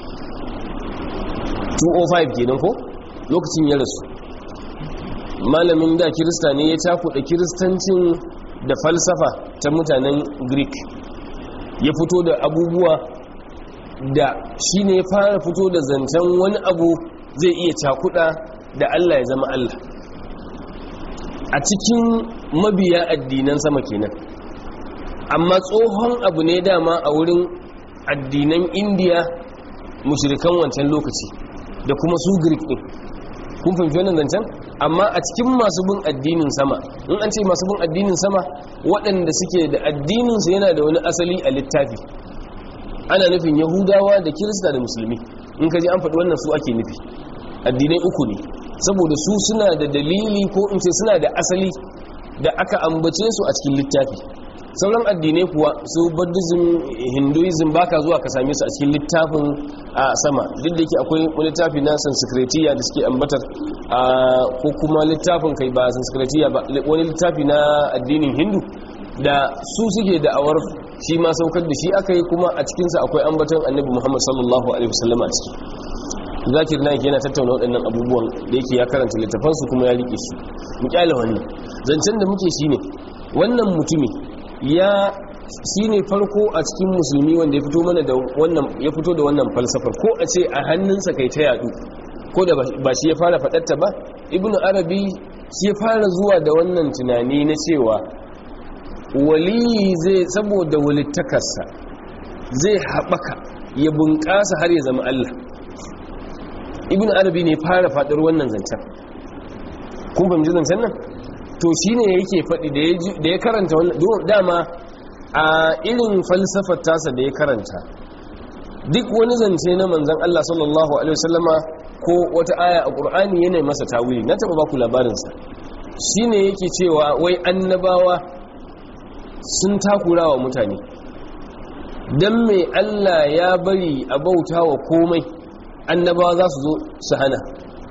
205 kenan ko lokacin ya rasu malamin da kirista ne ya cakuɗa kiristancin da falsafa ta mutanen greek ya fito da abubuwa da shi ne fara fito da zancen wani abu zai iya cakuɗa da allah ya zama allah a cikin mabiya addinan sama kenan amma tsohon abu ne dama a wurin addinan indiya mushirikan wancan lokaci da kuma su greek din kun fahimci wannan zancen amma a cikin masu bin addinin sama in an ce masu bin addinin sama waɗanda suke da addininsu yana da wani asali a littafi ana nufin yahudawa da kirista da musulmi in ka ji an faɗi wannan su ake nufi addinai uku ne saboda su suna da dalili ko in ce suna da asali da aka ambace su a cikin littafi sauran addinai kuwa su buddhism hinduism baka zuwa ka same su a cikin littafin a sama duk da yake akwai wani littafi na sanskritiya da suke ambatar ko kuma littafin kai ba sanskritiya ba wani littafi na addinin hindu da su suke da'awar shi ma saukar da shi aka yi kuma a cikinsa akwai ambaton annabi muhammad sallallahu alaihi wasallam a ciki zakir na yana tattauna waɗannan abubuwan da yake ya karanta littafansu kuma ya rike su mu kyale wannan zancen da muke shi ne wannan mutumi ya shi ne farko a cikin musulmi wanda ya fito mana da wannan ya fito da wannan falsafar ko a ce a hannunsa kai ta yadu ko da ba shi ya fara faɗarta ba ibnu arabi shi ya fara zuwa da wannan tunani na cewa wali zai saboda walittakarsa zai haɓaka ya bunƙasa har ya zama Allah ibn arabi ne fara faɗar wannan zancen kun fahimci zancen nan to shi ne yake faɗi da ya karanta wannan dama a irin falsafar tasa da ya karanta duk wani zance na manzan Allah sallallahu alaihi wasallama ko wata aya a ƙur'ani yana masa tawili na taɓa baku labarinsa shi ne yake cewa wai annabawa sun takura wa mutane don mai Allah ya bari a bauta wa komai annabawa za su zo su hana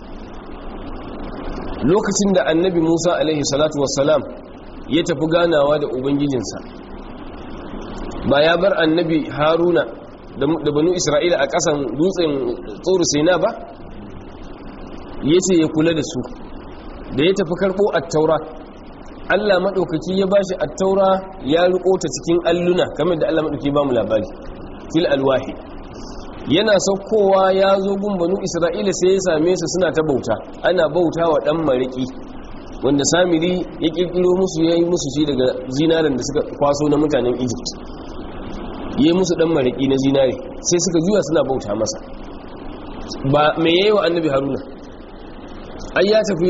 lokacin da annabi musa alaihi salatu wassalam ya tafi ganawa da ubangijinsa ba ya bar annabi haruna da banu isra'ila a ƙasan dutsen tsoro sena ba ya ce ya kula da su da ya tafi karɓo attaura allah maɗaukaki ya ba shi attaura ya riƙo ta cikin alluna kamar da allah maɗauki ba mu labari fil alwahi yana saukowa ya zo gun banu isra'ila sai ya same su suna ta bauta ana bauta wa ɗan mariki wanda samiri ya ƙirƙiro musu ya yi musu shi daga zinaren da suka kwaso na mutanen egypt ya yi musu ɗan mariki na zinare sai suka juya suna bauta masa ba mai yayi wa annabi haruna ai ya tafi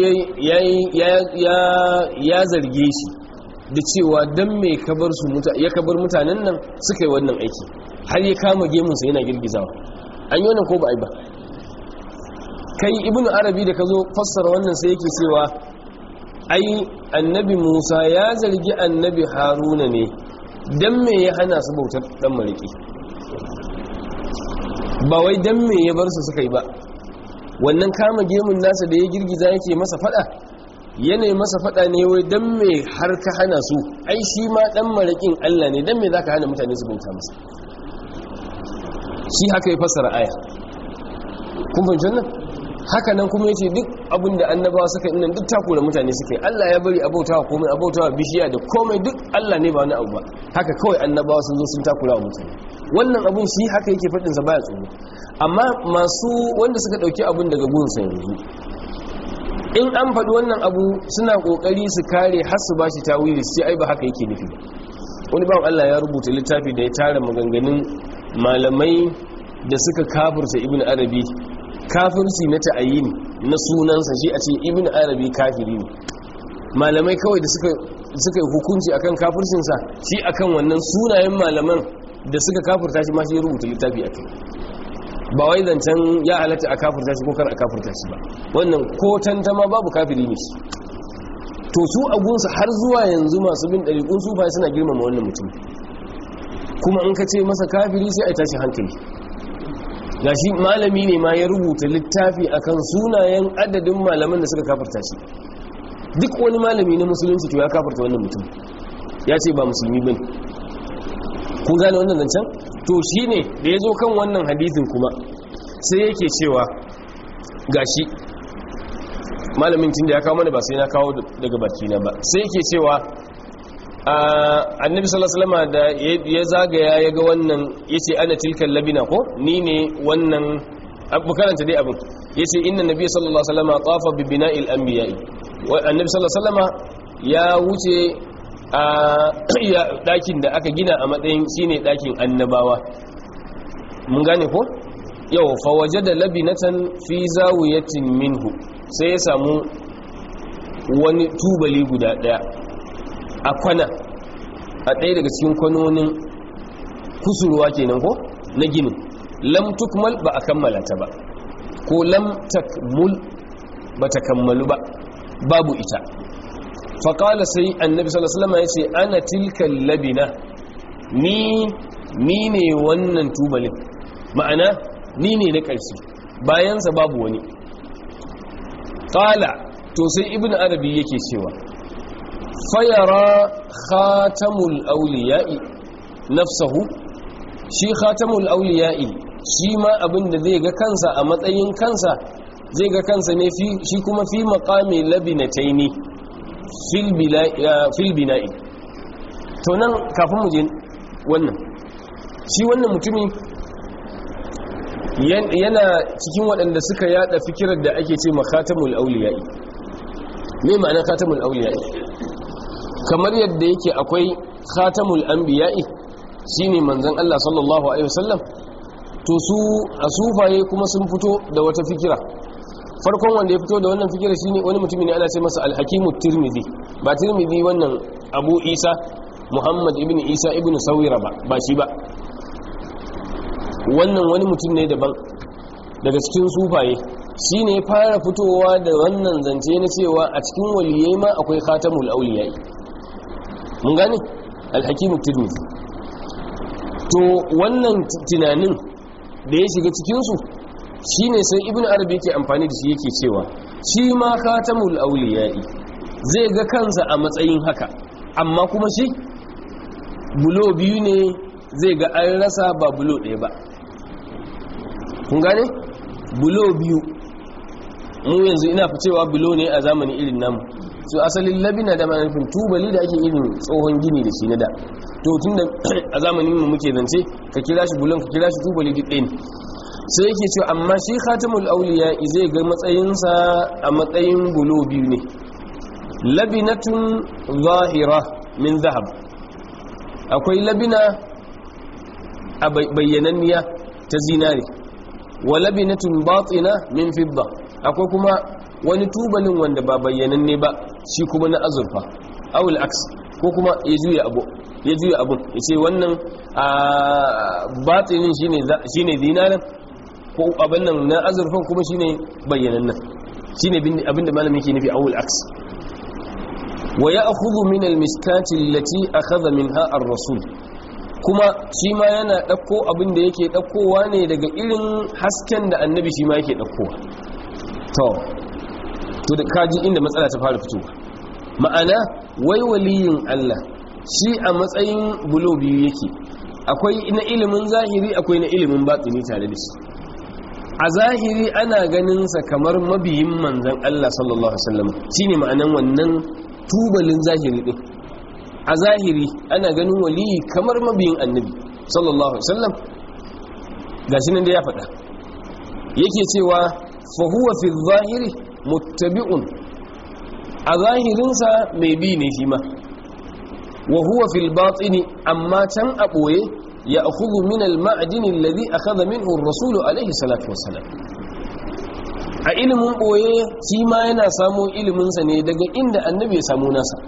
ya zarge shi da cewa don mai kabar su ya kabar mutanen nan suka yi wannan aiki har ya kama gemunsa yana girgizawa an yi wannan ko ba a yi ba kai ibn arabi da ka zo fassara wannan sai yake cewa ai annabi musa ya zargi annabi haruna ne don me ya hana su bautar dan mariki ba wai don me ya bar su suka yi ba wannan kama gemun nasa da ya girgiza yake masa fada yanayi masa fada ne wai don me har ka hana su ai shi ma dan marakin allah ne don me za ka hana mutane su bauta masa shi haka ya fassara aya kun fahimci nan haka nan kuma yace duk abin da annabawa suka yi nan duk takura mutane suka yi Allah ya bari abautawa komai abautawa bishiya da komai duk Allah ne ba wani abu ba haka kawai annabawa sun zo sun takura wa mutane wannan abun shi haka yake fadin sa baya tsoro amma masu wanda suka dauki abun daga gunsa yanzu in an faɗi wannan abu suna kokari su kare har su bashi tawili sai ai ba haka yake nufi wani bawan Allah ya rubuta littafi da ya tara maganganun malamai da suka kafirta ibn arabi kafirci na ta'ayini na sunansa shi a ce ibn arabi kafiri ne malamai kawai da suka suka hukunci akan kafircinsa shi akan wannan sunayen malaman da suka kafirta shi ma shi rubuta littafi akai ba wai zancen ya halatta a kafirta shi ko kar a kafirta shi ba wannan ko tantama babu kafiri ne shi to su agunsa har zuwa yanzu masu bin ɗariƙun sufa suna girmama wannan mutum kuma in ka ce masa kafiri sai a tashi hankali gashi malami ne ma ya rubuta littafi akan sunayen adadin malaman da suka kafarta shi duk wani malami na musulunci to ya kafarta wannan mutum ya ce ba musulmi bane kun gane wannan zancen to shine da ya zo kan wannan hadisin kuma sai yake cewa gashi malamin tun da ya kawo mana ba sai na kawo daga baki na ba sai yake cewa annabi sallallahu alaihi da ya zagaya ya ga wannan yace ana tilkal labina ko ni ne wannan abu karanta dai abin yace inna nabiy sallallahu alaihi wasallam tafa bi bina'il anbiya'i wa annabi sallallahu alaihi ya wuce a dakin da aka gina a matsayin shine dakin annabawa mun gane ko yau fa wajada labinatan fi zawiyatin minhu sai ya samu wani tubali guda daya a kwana a ɗaya daga cikin kwanonin kusurwa kenan ko na ginin lam tukmal ba a kammala ta ba ko lam takmul ba ta kammalu ba babu ita faƙala sai annabi sallallahu ya ce ana tilkan labina ni ni ne wannan tubalin ma'ana ni ne na ƙarshe bayansa babu wani ƙala to sai ibn arabi yake cewa fayara khatamul auliya'i nafsahu shi khatamul auliya'i shi ma abin da zai ga kansa a matsayin kansa zai ga kansa ne shi kuma fi maqami labinataini fil fil bina'i to nan kafin mu je wannan shi wannan mutumin yana cikin waɗanda suka yada fikirar da ake ce makhatamul auliya'i me ma'ana khatamul auliya'i kamar yadda yake akwai khatamul anbiya'i shine manzon Allah sallallahu alaihi wasallam to su a sufaye kuma sun fito da wata fikira farkon wanda ya fito da wannan fikira shine wani mutumi ne ana ce masa al-hakimu tirmidhi ba tirmidhi wannan abu isa muhammad ibn isa ibn sawira ba ba shi ba wannan wani mutum ne daban daga cikin sufaye shi ne fara fitowa da wannan zance na cewa a cikin waliyai ma akwai khatamul auliyai mun gane alhakimu tirmidhi to wannan tunanin da ya shiga cikinsu shi ne sai ibn arabi yake amfani da shi yake cewa shi ma khatamul auliyai zai ga kansa a matsayin haka amma kuma shi bulo biyu ne zai ga an rasa ba bulo ɗaya ba kun gane bulo biyu mu yanzu ina fi cewa bulo ne a zamani irin namu so asalin labina da manufin tubali da ake irin tsohon gini da shi na da to tun da a zamanin mu muke zance ka kira shi bulon ka kira shi tubali duk ɗaya ne sai yake cewa amma shi khatamul auliya zai ga matsayinsa a matsayin bulo biyu ne labinatun zahira min zahab akwai labina a bayyananniya ta zinare wa labinatun batina min fidda akwai kuma wani tubalin wanda ba bayyananne ba shi kuma na azurfa awul aks ko kuma ya juya abu ya juya abun ya ce wannan batinin shine zinaren ko abin nan na azurfan kuma shine bayyanannan shine abinda malamin ke nufi awul aks wa ya'khudhu min al-miskati allati akhadha minha ar-rasul kuma shi ma yana ɗauko abin da yake ɗaukowa ne daga irin hasken da annabi shi ma yake ɗaukowa to to da kaji inda matsala ta fara fitowa ma'ana wai waliyin Allah shi a matsayin bulo biyu yake akwai na ilimin zahiri akwai na ilimin batsini tare da shi a zahiri ana ganin sa kamar mabiyin manzon Allah sallallahu alaihi wasallam shine ma'anan wannan tubalin zahiri din a zahiri ana ganin waliyi kamar mabiyin annabi sallallahu alaihi wasallam gashi nan da ya faɗa yake cewa fa huwa fi zahiri muttabi'un a zahirinsa mai bi ne shi ma wa huwa fil batini amma can a ɓoye ya akhudhu min al ma'din alladhi akhadha minhu ar-rasul alaihi salatu wassalam a ilimin ɓoye shi ma yana samun iliminsa ne daga inda annabi ya samu nasa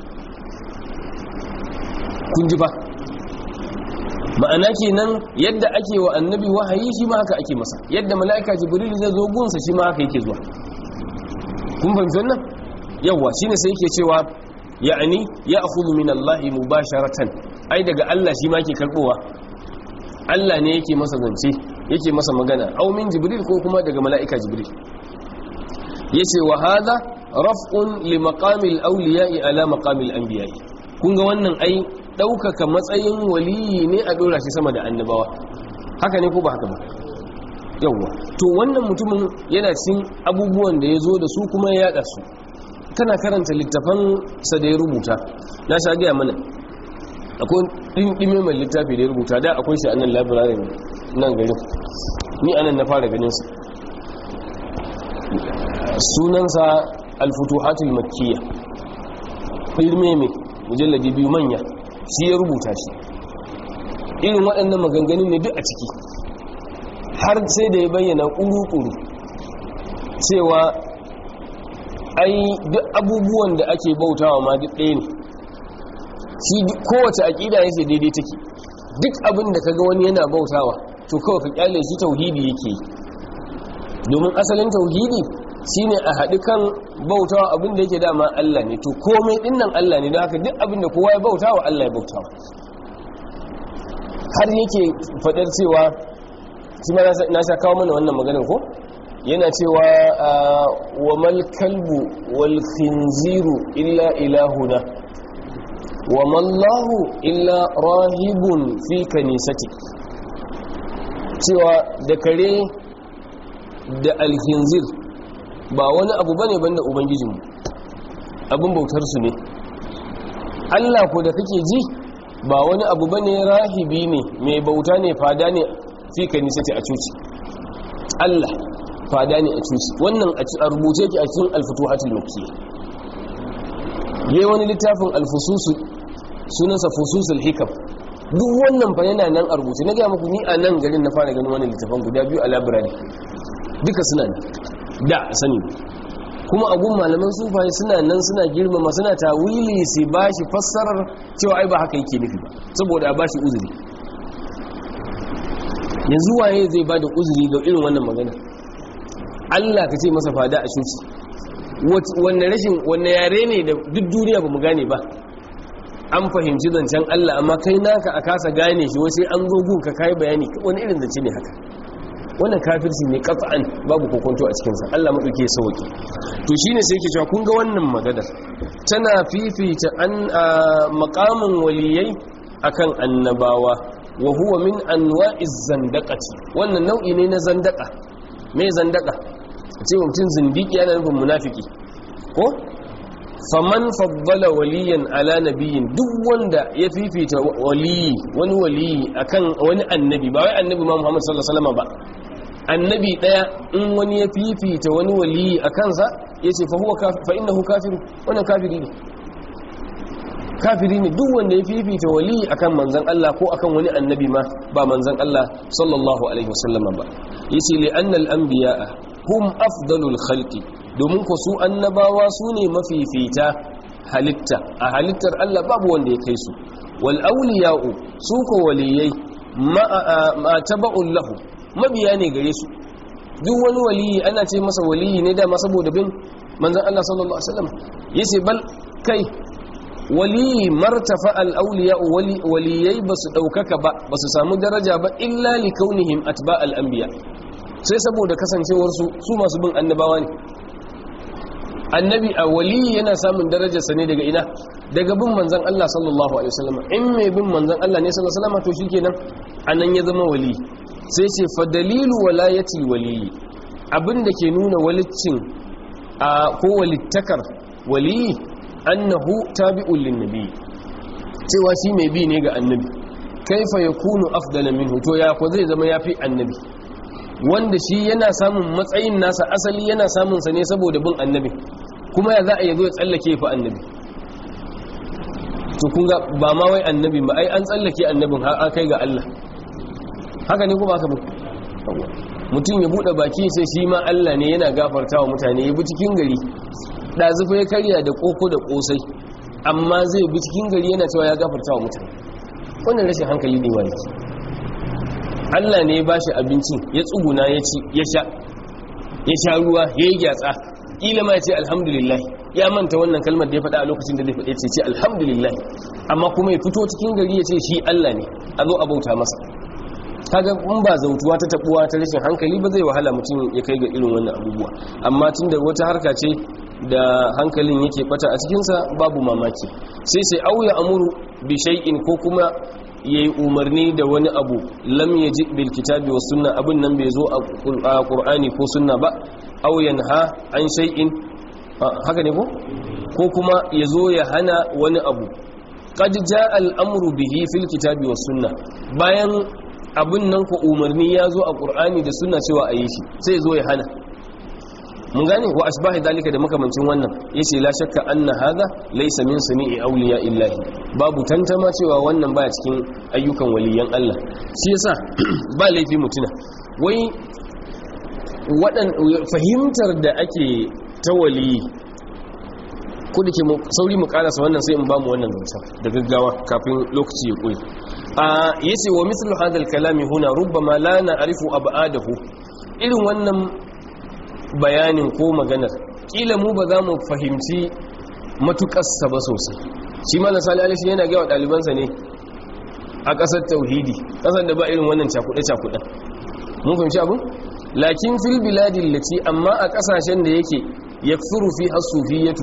kun ji ba ma'ana kenan yadda ake wa annabi wahayi shi ma haka ake masa yadda mala'ika jibril zai zo gunsa shi ma haka yake zuwa kun fahimci wannan yawa shine sai yake cewa ya'ani ya'khudhu min Allah mubasharatan ai daga Allah shi ma yake karbowa Allah ne yake masa zance yake masa magana aw min jibril ko kuma daga mala'ika jibril yace wa hadha raf'un li maqamil awliya'i ala maqamil anbiya'i kun ga wannan ai ɗaukaka matsayin waliyi ne a ɗora shi sama da annabawa haka ne ko ba haka ba yawwa to wannan mutumin yana cin abubuwan da ya zo da su kuma ya yaɗa su kana karanta littafan sa da ya rubuta na sha gaya mana akwai ɗimɗime mai littafi da ya rubuta da akwai shi a nan labirarin nan garin ni anan na fara ganin sa sunansa alfutuhatul makkiya ilme mai mujalladi biyu manya shi ya rubuta shi irin waɗannan maganganun ne duk a ciki har sai da ya bayyana ƙuru-ƙuru cewa ai duk abubuwan da ake bautawa ma duk ɗaya ne shi kowace aƙida ya ce daidai take duk abin da kaga wani yana bautawa to kawai ka kyale shi tauhidi yake domin asalin tauhidi shine a haɗu kan bautawa abin da yake dama Allah ne to komai dinnan Allah ne don haka duk abin da kowa ya bautawa Allah ya bautawa har yake faɗar cewa shi ma na sha kawo mana wannan maganin ko yana cewa wa mal kalbu wal khinziru illa ilahuna wa mallahu illa rahibun fi kanisati cewa da kare da alhinzir ba wani abu bane banda ubangijinmu abin bautar su ne Allah ko da kake ji ba wani abu bane rahibi ne mai bauta ne fada ne fi kanisati a cuci Allah fada ne a cuci wannan a rubuce ki a cikin alfutuhatul makkiyya yayi wani littafin alfususu sunansa fususul hikam duk wannan fa yana nan a rubuce na ga muku ni a nan garin na fara ganin wannan littafin guda biyu a library duka suna ne da sani kuma agun malaman sufaye suna nan suna girmama suna tawili su ba shi fassarar cewa ai ba haka yake nufi ba saboda a ba shi uzuri yanzu waye zai ba da uzuri ga irin wannan magana Allah ka ce masa fada a shuci wanne rashin wanne yare ne da duk duniya ba mu gane ba an fahimci zancen Allah amma kai naka a kasa gane shi wasu an zo gun ka kai bayani wani irin zance ne haka wannan kafirci ne kafa'an babu kokonto a cikinsa Allah maɗauke ya sauki to shi ne sai ke cewa kun ga wannan magadar tana fifita an makamin waliyai akan annabawa wa huwa min anwa'iz zandaqati wannan nau'i ne na zandaka me zandaka ce mutum zindiki yana nufin munafiki ko faman faddala waliyan ala nabiyin duk wanda ya fifita waliyi wani waliyi akan wani annabi ba wai annabi ma Muhammad sallallahu alaihi wasallam ba annabi daya in wani ya fifita wani waliyi a kansa yace fa huwa fa innahu kafiru wannan kafiri ne kafiri ne duk wanda ya fifita waliyi akan manzon Allah ko akan wani annabi ma ba manzon Allah sallallahu alaihi wasallam ba yace li anna al anbiya'a hum afdalul khalqi domin ku su annabawa su ne mafifita halitta a halittar Allah babu wanda ya kai su wal awliya'u su ko waliyai ma taba'un lahu mabiya ne gare su duk wani waliyi ana ce masa waliyi ne dama saboda bin manzon Allah sallallahu alaihi wasallam yace bal kai waliyi martafa al awliya'u waliyai basu daukaka ba basu samu daraja ba illa li kaunihim atba al anbiya sai saboda kasancewar su su masu bin annabawa ne annabi a waliyi yana samun darajarsa ne daga ina daga bin manzan Allah sallallahu alaihi wasallam in mai bin manzan Allah ne sallallahu alaihi wasallam to shikenan anan ya zama wali sai ce fa dalilu walayati waliyi abinda ke nuna walicin a ko walittakar waliyi annahu tabi'un linnabi cewa shi mai bi ne ga annabi kaifa yakunu afdala minhu to ya ko zai zama yafi annabi wanda shi yana samun matsayin nasa asali yana samun sa ne saboda bin annabi kuma ya za a yazo ya tsallake fa annabi to kun ga ba ma wai annabi ba ai an tsallake annabin har kai ga Allah haka ne kuma haka ba mutum ya bude baki sai shi ma Allah ne yana gafartawa mutane ya bi cikin gari dazufa ya karya da koko da kosai amma zai bi cikin gari yana cewa ya gafartawa mutane wannan rashin hankali ne wani Allah ne ya ba shi abincin ya tsuguna ya ci ya sha ya sha ruwa ya yi gyatsa ƙila ma ya ce alhamdulillah ya manta wannan kalmar da ya faɗa a lokacin da zai faɗe ce ce alhamdulillah amma kuma ya fito cikin gari ya ce shi Allah ne a zo a bauta masa kaga in ba zautuwa ta tabuwa ta rashin hankali ba zai wahala mutum ya kai ga irin wannan abubuwa amma tunda wata harka ce da hankalin yake bata a cikinsa babu mamaki sai sai auya amuru bi shay'in ko kuma ya yi umarni da wani abu lam ya ji bil kitabi wa sunna abin nan bai zo a ƙur'ani ko sunna ba auyan ha an shay'in haka ne ko ko kuma ya zo ya hana wani abu qad jaa al-amru bihi fil kitabi wa sunna bayan abin nan ko umarni ya zo a ƙur'ani da sunna cewa a yi shi sai ya zo ya hana mun gane wa asbahi dalika da makamancin wannan yace la shakka anna hadha laysa min sami'i awliya illahi babu tantama cewa wannan baya cikin ayyukan waliyan Allah shi yasa ba laifi mutuna wai wadan fahimtar da ake ta waliyi ku dake sauri mu karasa wannan sai in ba mu wannan zancan da gaggawa kafin lokaci ya koyi a yace wa mithlu hadha al-kalami huna rubbama la na'rifu ab'adahu irin wannan bayanin ko maganar kila mu ba za mu fahimci matukarsa ba sosai shi malam sali alishi yana gawa ɗalibansa ne a ƙasar tauhidi ƙasar da ba irin wannan cakuɗe-cakuɗen mun fahimci abin lakin fil biladin lati amma a ƙasashen da yake ya furu fi hasufiyatu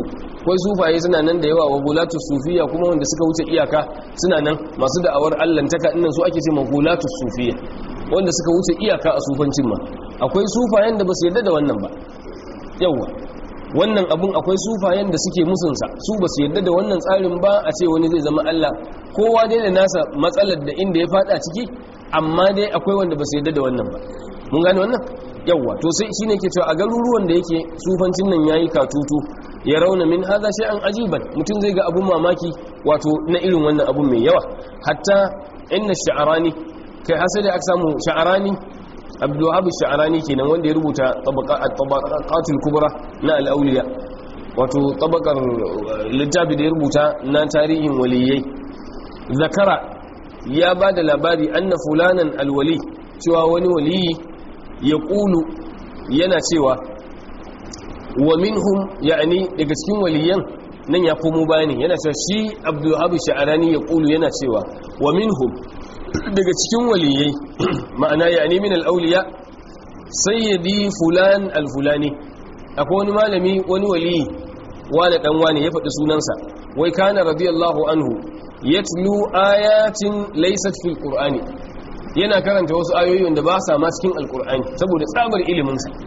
akwai sufaye suna nan da yawa wa gulatu sufiya kuma wanda suka wuce iyaka suna nan masu da'awar allantaka dinnan su ake ce ma gulatu sufiya wanda suka wuce iyaka a sufancin ma akwai sufayen da ba su yarda da wannan ba yawa wannan abun akwai sufayen da suke musunsa su ba su yarda da wannan tsarin ba a ce wani zai zama Allah kowa dai da nasa matsalar da inda ya fada ciki amma dai akwai wanda ba su yarda da wannan ba mun gane wannan yawa to sai shine ke cewa a garuruwan da yake sufancin nan yayi katutu ya rauna min haza an ajiban mutum zai ga abun mamaki wato na irin wannan abun mai yawa hatta inna sha'arani kai hasali aka samu sha'arani abdulwahab sha'arani kenan wanda ya rubuta tabaqatul kubra na al-awliya wato tabaqar littafi da ya rubuta na tarihin waliyai zakara ya bada labari anna fulanan alwali cewa wani waliyi ya kulu yana cewa wa minhum ya'ni daga cikin waliyan nan ya komo bayani yana cewa shi abdulwahab sha'arani ya kulu yana cewa wa minhum daga cikin waliyai ma'ana ya min al'auliya sayyidi fulan al-fulani akwai wani malami wani waliyi wani dan wani ya faɗi sunansa wai kana radiyallahu anhu yatlu ayatin laysat fil qur'ani yana karanta wasu ayoyi wanda ba sa ma cikin alqur'ani saboda tsabar ilimin sa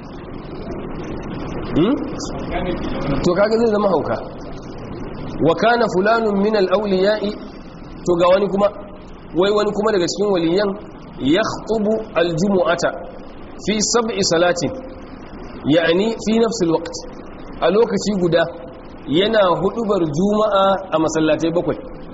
to kaga zai zama hauka wa kana fulanun min al-awliya'i to ga wani kuma wai wani kuma daga cikin waliyan ya khutubu aljumu'ata fi sab'i salatin ya'ani fi nafsil waqt a lokaci guda yana hudubar juma'a a masallatai bakwai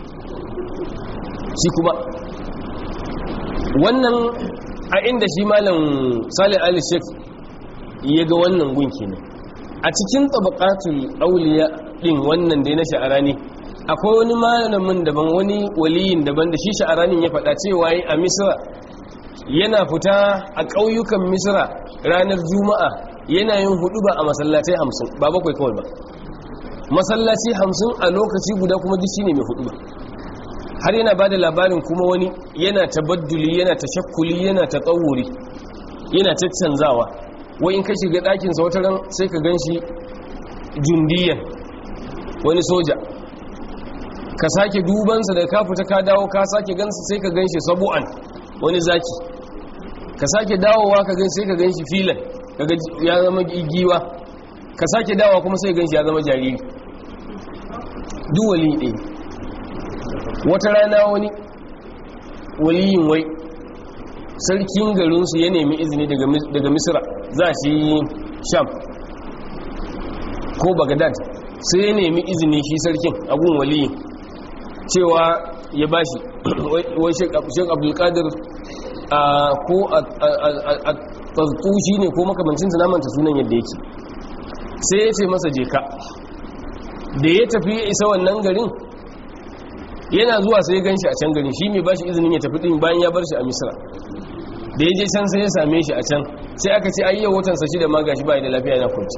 shi kuma wannan a inda shi malam salih ali sheikh ya ga wannan gunki ne a cikin tabaqatul auliya din wannan da ya na sha'arani akwai wani malamin daban wani waliyin daban da shi sha'aranin ya faɗa cewa yi a misira yana fita a ƙauyukan misira ranar juma'a yana yin hudu ba a masallatai hamsin ba bakwai kawai ba masallaci hamsin a lokaci guda kuma duk shine mai hudu ba har yana ba da labarin kuma wani yana tabadduli yana tashakkuli yana tsawuri yana caccanzawa wai in ka shiga ɗakinsa wata ran sai ka gan shi jundiyan wani soja ka sake dubansa da ka fita ka dawo ka sake gansa sai ka ganshi sabu'an wani zaki ka sake dawowa ka gan sai ka ganshi filan kaga ya zama giwa ka sake dawowa kuma sai ganshi ya zama jariri duwali ɗaya wata rana wani waliyin wai sarkin garinsu ya nemi izini daga misira za shi sham ko bagadad sai ya nemi izini shi sarkin agun waliyin cewa ya bashi wai shek abdulkadir ko a tsartushi ne ko makamancinsa namanta sunan yadda yake sai ya ce masa jeka da ya tafi ya isa wannan garin yana zuwa sai ya gan shi a can garin shi mai bashi izinin ya tafi ɗin bayan ya bar shi a misira da ya je can sai ya same shi a can sai aka ce ayyau watansa shi da ma gashi bai da lafiya na kwanci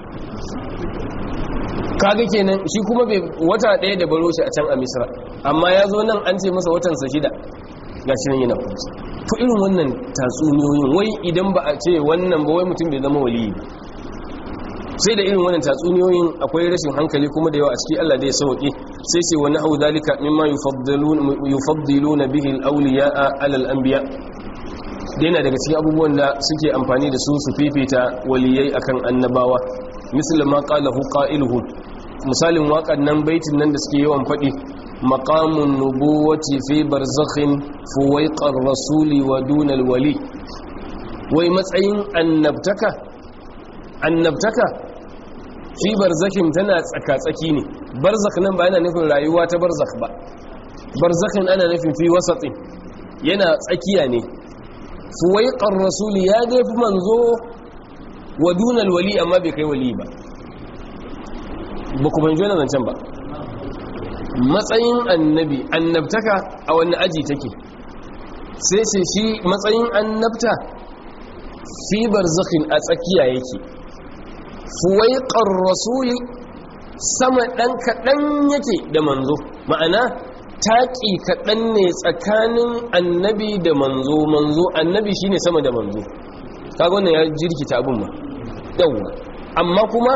kaga kenan shi kuma bai wata ɗaya da baro shi a can a misra amma ya zo nan an ce masa watansa shida ga shi nan yana kwanci to irin wannan tatsuniyoyin wai idan ba a ce wannan ba wai mutum bai zama waliyi ba sai da irin wannan tatsuniyoyin akwai rashin hankali kuma da yawa a ciki Allah da ya sauke sai ce wani hau dalika mimma yufaddiluna bihi al-awliya'a 'ala al-anbiya yana daga cikin abubuwan da suke amfani da su su fifita waliyai akan annabawa misali ma qalahu qailuhu misalin waƙan nan baitin nan da suke yawan faɗi maqamun nubuwati fi barzakhin fuwaiqar rasuli wa dunal wali wai matsayin annabtaka annabtaka fi barzakhin tana tsaka-tsaki ne barzakh nan ba yana nufin rayuwa ta barzakh ba barzakhin ana nufin fi wasatin yana tsakiya ne fuwaiqar rasuli ya dai fi manzo wa dunal wali amma bai kai wali ba ba ku fahimci wannan zancen ba matsayin annabi annabtaka a wani aji take sai sai shi matsayin annabta fi barzakhin a tsakiya yake fuwaiqar rasuli sama dan kadan yake da manzo ma'ana taƙi kaɗan ne tsakanin annabi da manzo manzo annabi shine sama da manzo kaga wannan ya jirkita abin ma yawwa amma kuma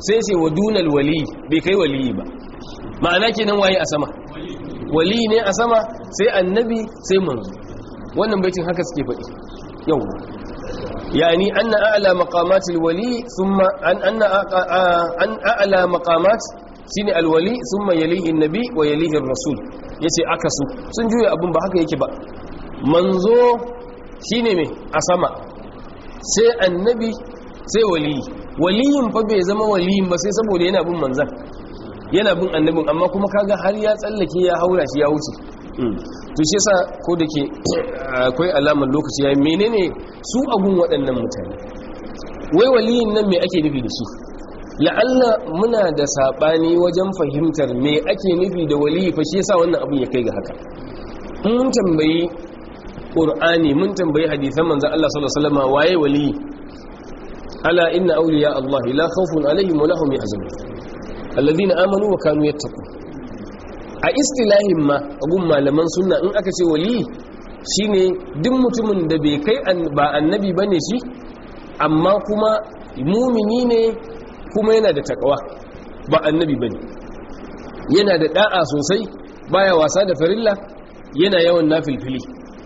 sai ce wa dunal wali bai kai wali ba ma'ana kenan waye a sama wali ne a sama sai annabi sai manzo wannan baitin haka suke faɗi yau yani anna a'la maqamatil wali thumma an anna an a'la maqamat shine alwali thumma yalihi annabi wa yalihi ar-rasul yace akasu sun juya abun ba haka yake ba manzo shine me a sama sai annabi sai wali waliyin fa bai zama waliyin ba sai saboda yana bin manzan yana bin annabin amma kuma kaga har ya tsallake ya haura shi ya wuce to shi yasa ko da ke akwai alamar lokaci yayin menene su abun waɗannan mutane wai waliyin nan me ake nufi da su la'alla muna da sabani wajen fahimtar me ake nufi da waliyi fa shi yasa wannan abun ya kai ga haka mun tambayi qur'ani mun tambayi hadisan manzon Allah sallallahu alaihi wasallam waye waliyi ala inna awliya Allah la khawfun alaihim wa lahum yahzanun alladhina amanu wa kanu yattaqun a istilahin ma abun malaman sunna in aka ce wali shine duk mutumin da bai kai ba annabi bane shi amma kuma mumini ne kuma yana da takawa ba annabi bane yana da da'a sosai baya wasa da farilla yana yawan nafilfili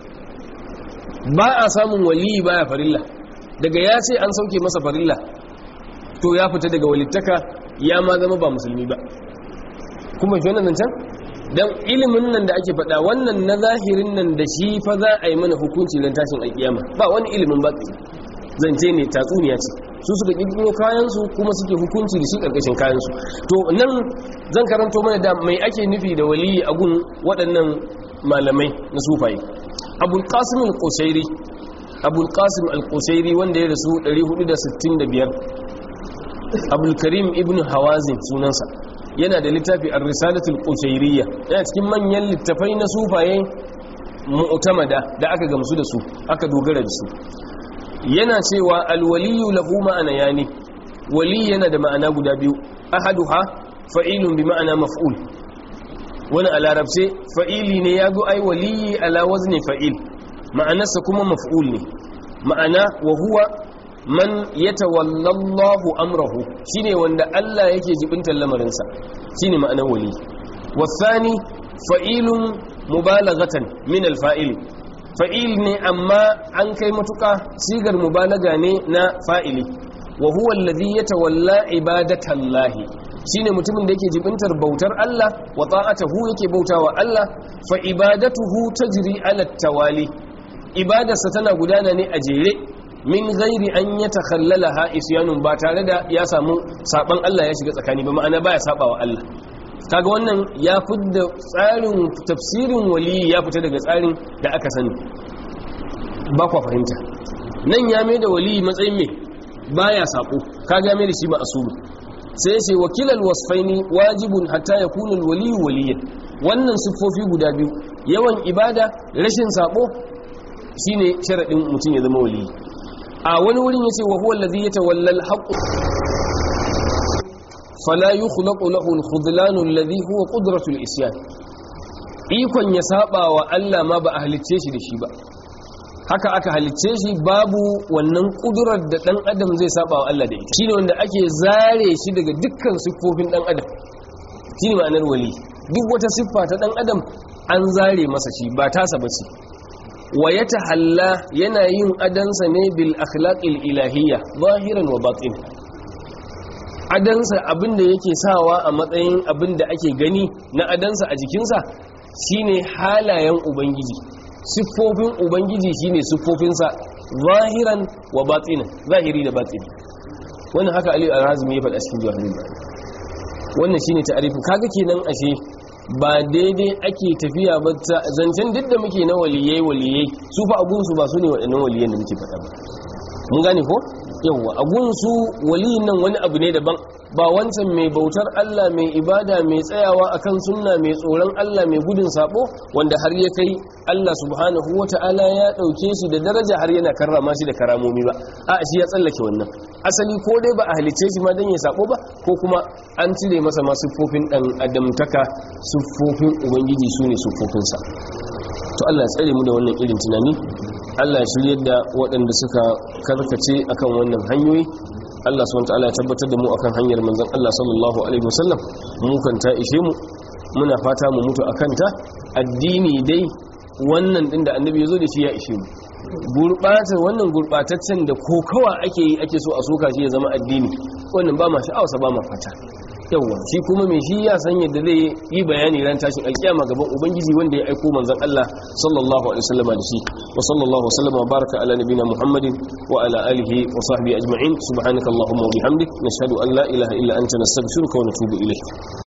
ba a samun wali baya farilla daga ya ce an sauke masa farilla to ya fita daga walittaka ya ma zama ba musulmi ba kuma shi wannan can don ilimin nan da ake faɗa wannan na zahirin nan da shi fa za a yi mana hukunci don tashin alƙiyama ba wani ilimin ba zance ne tatsuniya ce su suka ƙirƙiro kayansu kuma suke hukunci da shi ƙarƙashin kayansu to nan zan karanto mana da mai ake nufi da waliyi a gun waɗannan malamai na sufaye abul qasim al-qushairi abul qasim al-qushairi wanda ya rasu 465 abul karim ibn hawazin sunansa yana da littafi ar-risalatul qushairiyya yana cikin manyan littafai na sufaye mu'tamada da aka gamsu da su aka dogara da su yana cewa al-waliyyu lahu ma'ana yani wali yana da ma'ana guda biyu ahaduha fa'ilun bi ma'ana maf'ul wani a larabce fa'ili ne ya zo ai waliyi ala wazni fa'il ma'anarsa kuma maf'ul ne ma'ana wa huwa man yatawallallahu amrahu shine wanda Allah yake jibintar lamarinsa shine ma'anar wali wasani fa'ilun mubalaghatan min alfa'il fa'il ne amma an kai matuka sigar mubalaga ne na fa'ili wa huwa alladhi yatawalla ibadatallahi shine mutumin da yake jibintar bautar Allah wa ta'atuhu yake bautawa Allah fa ibadatuhu tajri ala tawali ibadarsa tana gudana ne a jere min gairi an ya takhallalaha isyanun ba tare da ya samu saban Allah ya shiga tsakani ba ma'ana baya sabawa Allah kaga wannan ya fidda tsarin tafsirin wali ya fita daga tsarin da aka sani ba kwa fahimta nan ya mai da wali matsayin me baya sako kaga ya mai da shi ba asulu sai ya ce wakilal wasfaini wajibun hatta yakuna alwali waliyan wannan siffofi guda biyu yawan ibada rashin sabo shine sharadin mutum ya zama waliyi a wani wurin yace wa huwa allazi yatawalla al-haqq fala yukhlaqu lahu al-khudlan alladhi huwa qudratu al-isyan ikon ya saba wa Allah ma ba a halicce shi da shi ba haka aka halicce shi babu wannan kudurar da dan adam zai saba wa Allah da ita shine wanda ake zare shi daga dukkan siffofin dan adam shine ma'anar wali duk wata siffa ta dan adam an zare masa shi ba tasa bace wa ya tahalla yana yin adansa ne bil akhlaqil ilahiyya zahiran wa batin adansa abinda yake sawa a matsayin abinda ake gani na adansa a jikinsa shine halayen ubangiji siffofin ubangiji shine siffofinsa zahiran wa batinan zahiri da batini wannan haka ali al-hazmi ya faɗa cikin jawahirul wannan shine ta'arifin kaga kenan ashe ba daidai ake tafiya ba zancen duk da muke na waliyai waliyai su fa agunsu ba su ne waɗannan waliyan da muke faɗa ba mun gane ko yawwa agunsu waliyin nan wani abu ne daban ba wancan mai bautar Allah mai ibada mai tsayawa akan sunna mai tsoron Allah mai gudun sabo wanda har ya kai Allah subhanahu wata'ala ya dauke shi da daraja har yana karrama shi da karamomi ba a shi ya tsallake wannan asali ko dai ba a halice shi ma dan ya sabo ba ko kuma an cire masa ma siffofin dan adamtaka siffofin ubangiji su ne siffofinsa to Allah ya tsare mu da wannan irin tunani Allah ya shiryar da waɗanda suka karkace akan wannan hanyoyi Allah subhanahu wataala ya tabbatar da mu akan hanyar manzon Allah sallallahu alaihi wasallam mu kan ta ishe mu muna fata mu mutu akan ta addini dai wannan din da annabi ya zo da shi ya ishe mu gurbatar wannan gurbataccen da kokawa ake yi ake so a soka shi ya zama addini wannan ba ma sha'awarsa ba ma fata yawwa shi kuma mai shi ya san yadda zai yi bayani ran tashin alkiyama gaban ubangiji wanda ya aiko manzon Allah sallallahu alaihi wasallam da shi wa sallallahu wasallama baraka ala nabina muhammadin wa ala alihi wa sahbihi ajma'in subhanakallahumma wa bihamdik nashhadu an la ilaha illa anta nastaghfiruka wa natubu ilayk